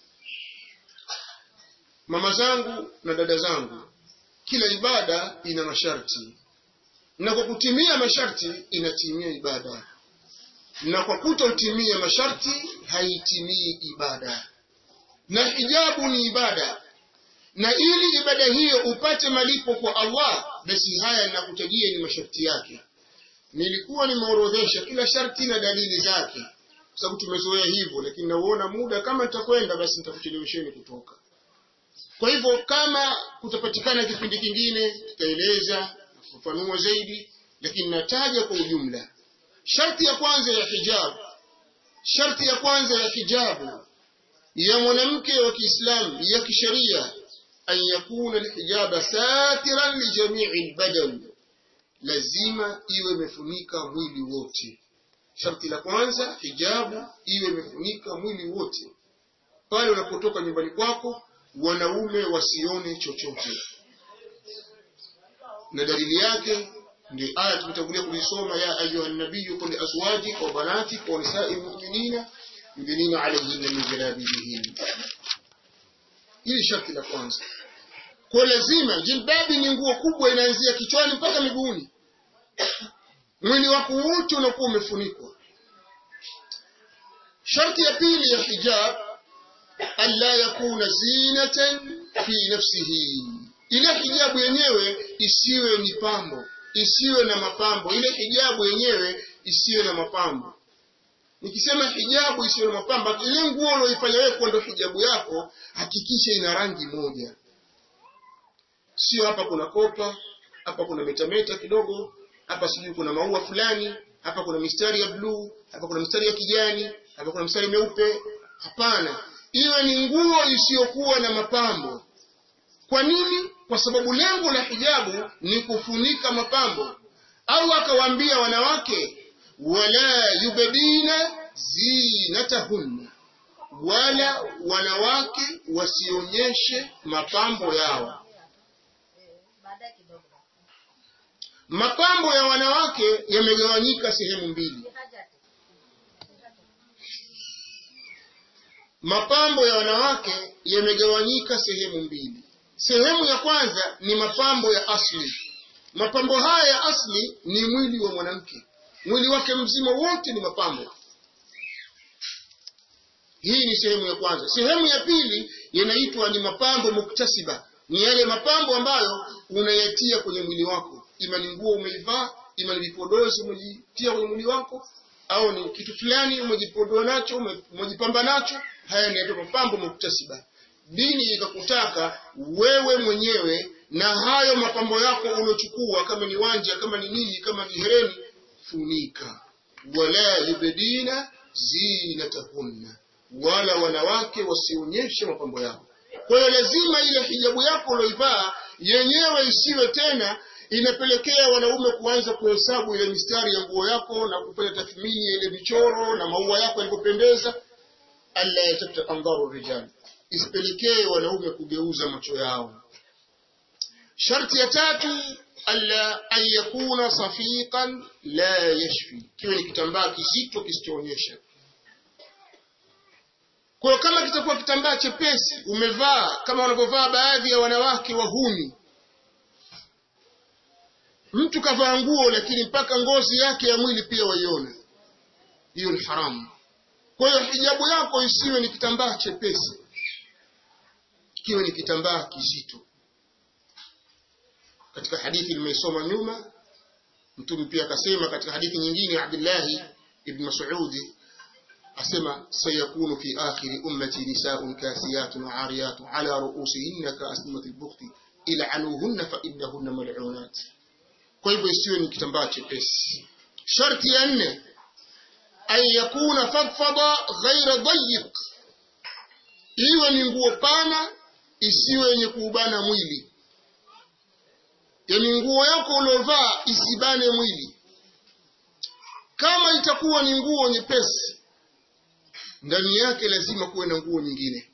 mama zangu na dada zangu kila ibada ina masharti na kwa kutimia masharti inatimia ibada na kwa kutotimia masharti haitimii ibada na hijabu ni ibada na ili ibada hiyo upate malipo kwa Allah basi haya ninakutajia ni masharti yake nilikuwa nimeorodhesha kila sharti na dalili zake kwa sababu tumezoea hivyo lakini nauona muda kama nitakwenda basi nitakuchelewesheni kutoka kwa hivyo kama kutapatikana kipindi kingine tutaeleza kufanua zaidi lakini nataja kwa ujumla sharti ya kwanza ya hijab sharti ya kwanza ya hijabu ya mwanamke wa Kiislamu ya kisheria an yakuna alhijaba satiran li jami'i albadan lazima iwe imefunika mwili wote sharti la kwanza hijabu iwe imefunika mwili wote pale unapotoka nyumbani kwako wanaume wasione chochote na dalili yake ndio aya tumetangulia kuisoma ya ayuha nabiyyu qul azwajik wa banatik wa nisa'il mu'minina yudnina alayhinna min jalabibihin hili sharti la kwanza kwa lazima jilbabi ni nguo kubwa inaanzia kichwani mpaka miguuni mwili wako wote unakuwa umefunikwa sharti ya pili ya hijab alla yakuna zinatan fi nafsihi ile hijabu yenyewe isiwe ni pambo isiwe na mapambo ile hijabu yenyewe isiwe na mapambo nikisema hijabu isiwe na mapambo ile nguo unaoifanya wewe kwa ndo hijabu yako hakikisha ina rangi moja sio hapa kuna kopa hapa kuna metameta kidogo hapa sijui kuna maua fulani hapa kuna mistari ya bluu hapa kuna mistari ya kijani hapa kuna mistari meupe hapana iwe ni nguo isiyokuwa na mapambo kwa nini kwa sababu lengo la hijabu ni kufunika mapambo au akawaambia wanawake wala yubdina zinatahunna wala wanawake wasionyeshe mapambo yao mapambo ya wanawake yamegawanyika sehemu mbili mapambo ya wanawake yamegawanyika sehemu mbili sehemu ya kwanza ni mapambo ya asli mapambo haya ya asli ni mwili wa mwanamke mwili wake mzima wote ni mapambo hii ni sehemu ya kwanza sehemu ya pili yanaitwa ni mapambo muktasiba ni yale mapambo ambayo unayatia kwenye mwili wako ima ni nguo umeivaa ima ni vipodozi umejitia kwenye mwili wako au ni kitu fulani umejipodoa nacho umejipamba nacho haya ni mapambo muktasiba dini ikakutaka wewe mwenyewe na hayo mapambo yako uliochukua kama ni wanja kama ni nini kama ni hereni funika wala yubdina zinatahunna wala wanawake wasionyeshe mapambo yao kwa hiyo lazima ile hijabu yako ulioivaa yenyewe isiwe tena inapelekea wanaume kuanza kuhesabu ile mistari ya nguo yako na kufanya tathmini ya ile michoro na maua yako yalivyopendeza alla yatabta andharu rijal isipelekee wanaume kugeuza macho yao sharti ya tatu alla an yakuna safiqan la yashfi kiwe ni kitambaa kizito kisichoonyesha kwa hiyo kama kitakuwa kitambaa chepesi umevaa kama wanavyovaa baadhi ya wanawake wahuni mtu kavaa nguo lakini mpaka ngozi yake ya mwili pia waiona hiyo ni haramu kwa hiyo hijabu yako isiwe ni kitambaa chepesi kiwe ni kitambaa kizito katika hadithi nimeisoma nyuma mtume pia akasema katika hadithi nyingine Abdullahi ibn Mas'udi asema sayakunu fi akhiri ummati nisaa'un kasiyatun 'ariyatun 'ala ru'usihinna ka'asnimati al-bukhti il'anuhunna fa innahunna mal'unat kwa hivyo isiwe ni kitambaa chepesi sharti ya nne an yakuna fadfada ghaira dayiq iwe ni nguo pana isiwe yenye kuubana mwili yani nguo yako uliovaa isibane mwili kama itakuwa ni nguo nyepesi ndani yake lazima kuwe na nguo nyingine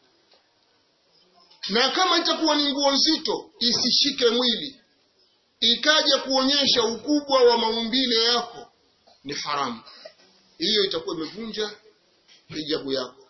na kama itakuwa ni nguo nzito isishike mwili ikaja kuonyesha ukubwa wa maumbile yako ni haramu hiyo itakuwa imevunja hijabu yako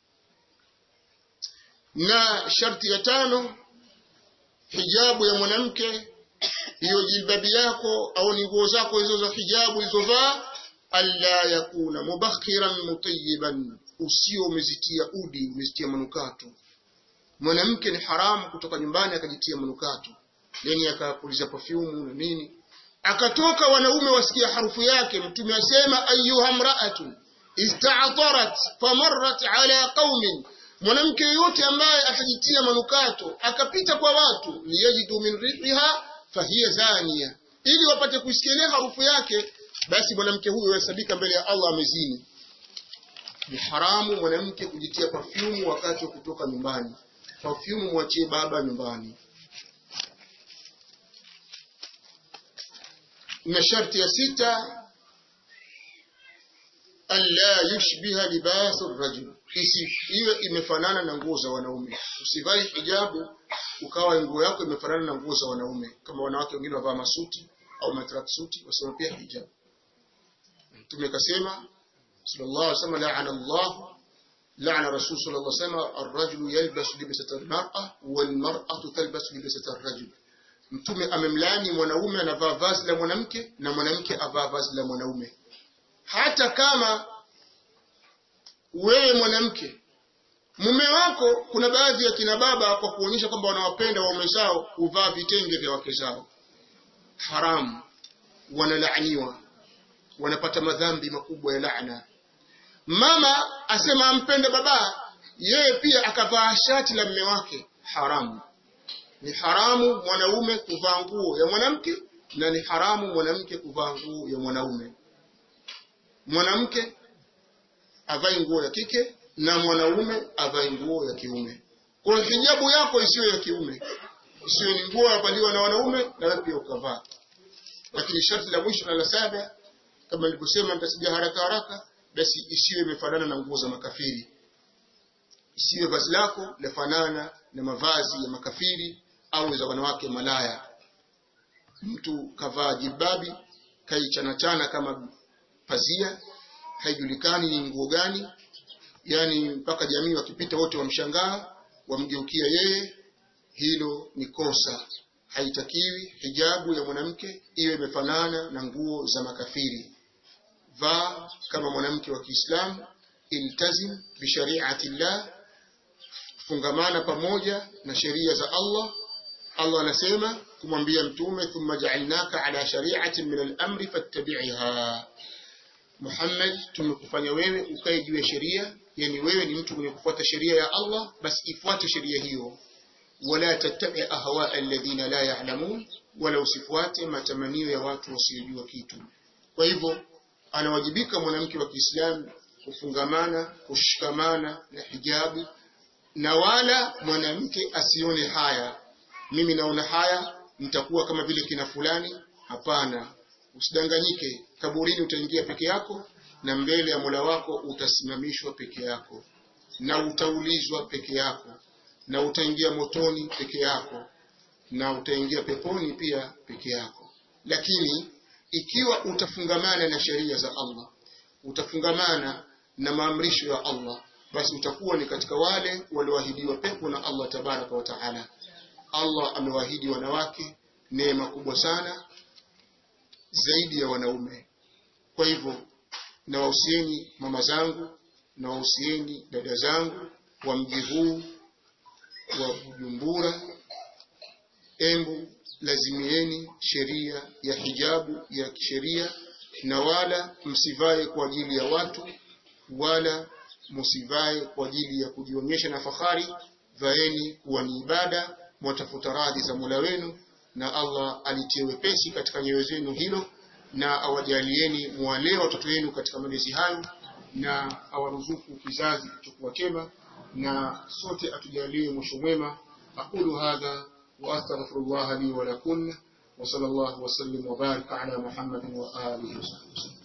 na sharti ya tano hijabu ya mwanamke hiyo jilbabi yako au ni nguo zako hizo za hijabu ulizovaa alla yakuna mubakhiran mutayiban usio umezitia udi umezitia manukato mwanamke ni haramu kutoka nyumbani akajitia manukato yani akapuliza perfume na nini akatoka wanaume wasikia harufu yake mtume asema ayuha mraatu ista'tarat famarrat ala qaumin mwanamke yote ambaye atajitia manukato akapita kwa watu liyajidu min rihiha fahiya zania ili wapate kusikia harufu yake basi mwanamke huyo yahesabika mbele ya Allah amezini ni haramu mwanamke kujitia perfume wakati wa kutoka nyumbani perfume mwachie baba nyumbani na sharti ya sita alla yushbiha libasu rajul iwe imefanana na nguo za wanaume usivae hijabu ukawa nguo yako imefanana na nguo za wanaume kama wanawake wengine wavaa masuti au matrak suti wasema pia hijabu mtume kasema sallallahu alaihi wasallam la'ana Allah la'ana rasul sallallahu alaihi wasallam ar-rajulu yalbasu libsata al-mar'a wal mar'atu talbasu libsata ar-rajul mtume amemlaani mwanaume anavaa vazi la mwanamke na mwanamke avaa vazi la mwanaume hata kama wewe mwanamke mume wako kuna baadhi ya kina baba kwa kuonyesha kwamba wanawapenda waume zao huvaa vitenge vya wake zao haramu wanalaaniwa wanapata madhambi makubwa ya laana mama asema ampende baba yeye pia akavaa shati la mme wake haramu ni haramu mwanaume kuvaa nguo ya mwanamke na ni haramu mwanamke kuvaa nguo ya mwanaume mwanamke avae nguo ya kike na mwanaume avae nguo ya kiume kwa hiyo hijabu yako isiwe ya kiume isiwe ni nguo yavaliwa na wanaume na wewe pia ukavaa lakini sharti la mwisho na la saba kama nilivyosema nitasija haraka haraka basi isiwe imefanana na nguo za makafiri isiwe vazi lako lafanana na mavazi ya makafiri au za wanawake malaya mtu kavaa jilbabi kaichanachana kama pazia haijulikani ni nguo gani yani mpaka jamii wakipita wote wamshangaa wamgeukia yeye hilo ni kosa haitakiwi hijabu ya mwanamke iwe imefanana na nguo za makafiri vaa kama mwanamke wa Kiislamu iltazim bishariati llah fungamana pamoja na sheria za Allah Allah anasema kumwambia mtume thumma ja'alnaka ala shari'atin min al-amri fattabi'ha Muhammad tumekufanya wewe ukae juu ya sheria yani wewe ni mtu mwenye kufuata sheria ya Allah basi ifuate sheria hiyo wala tattabi ahwa alladhina la ya'lamun wala usifuate matamanio ya watu wasiojua kitu kwa hivyo anawajibika mwanamke wa Kiislamu kufungamana kushikamana na hijabu na wala mwanamke asione haya mimi naona haya nitakuwa kama vile kina fulani hapana usidanganyike kaburini utaingia peke yako na mbele ya Mola wako utasimamishwa peke yako na utaulizwa peke yako na utaingia motoni peke yako na utaingia peponi pia peke yako lakini ikiwa utafungamana na sheria za Allah utafungamana na maamrisho ya Allah basi utakuwa ni katika wale walioahidiwa pepo na Allah tabaraka wa taala Allah amewaahidi wanawake neema kubwa sana zaidi ya wanaume kwa hivyo nawahusieni mama zangu nawahusieni dada zangu wa mji huu wa Bujumbura embu lazimieni sheria ya hijabu ya kisheria na wala msivae kwa ajili ya watu wala msivae kwa ajili ya kujionyesha na fahari vaeni kuwa ni ibada mwatafuta radhi za Mola wenu na Allah alitie wepesi katika nyoyo zenu hilo na awajalieni mwalee watoto wenu katika malezi hayo na awaruzuku kizazi kilichokuwa chema na sote atujalie mwisho mwema aqulu hadha wa astaghfirullah li wa lakum wa sallallahu wa sallim wa baraka ala muhammadin wa alihi wa sahbihi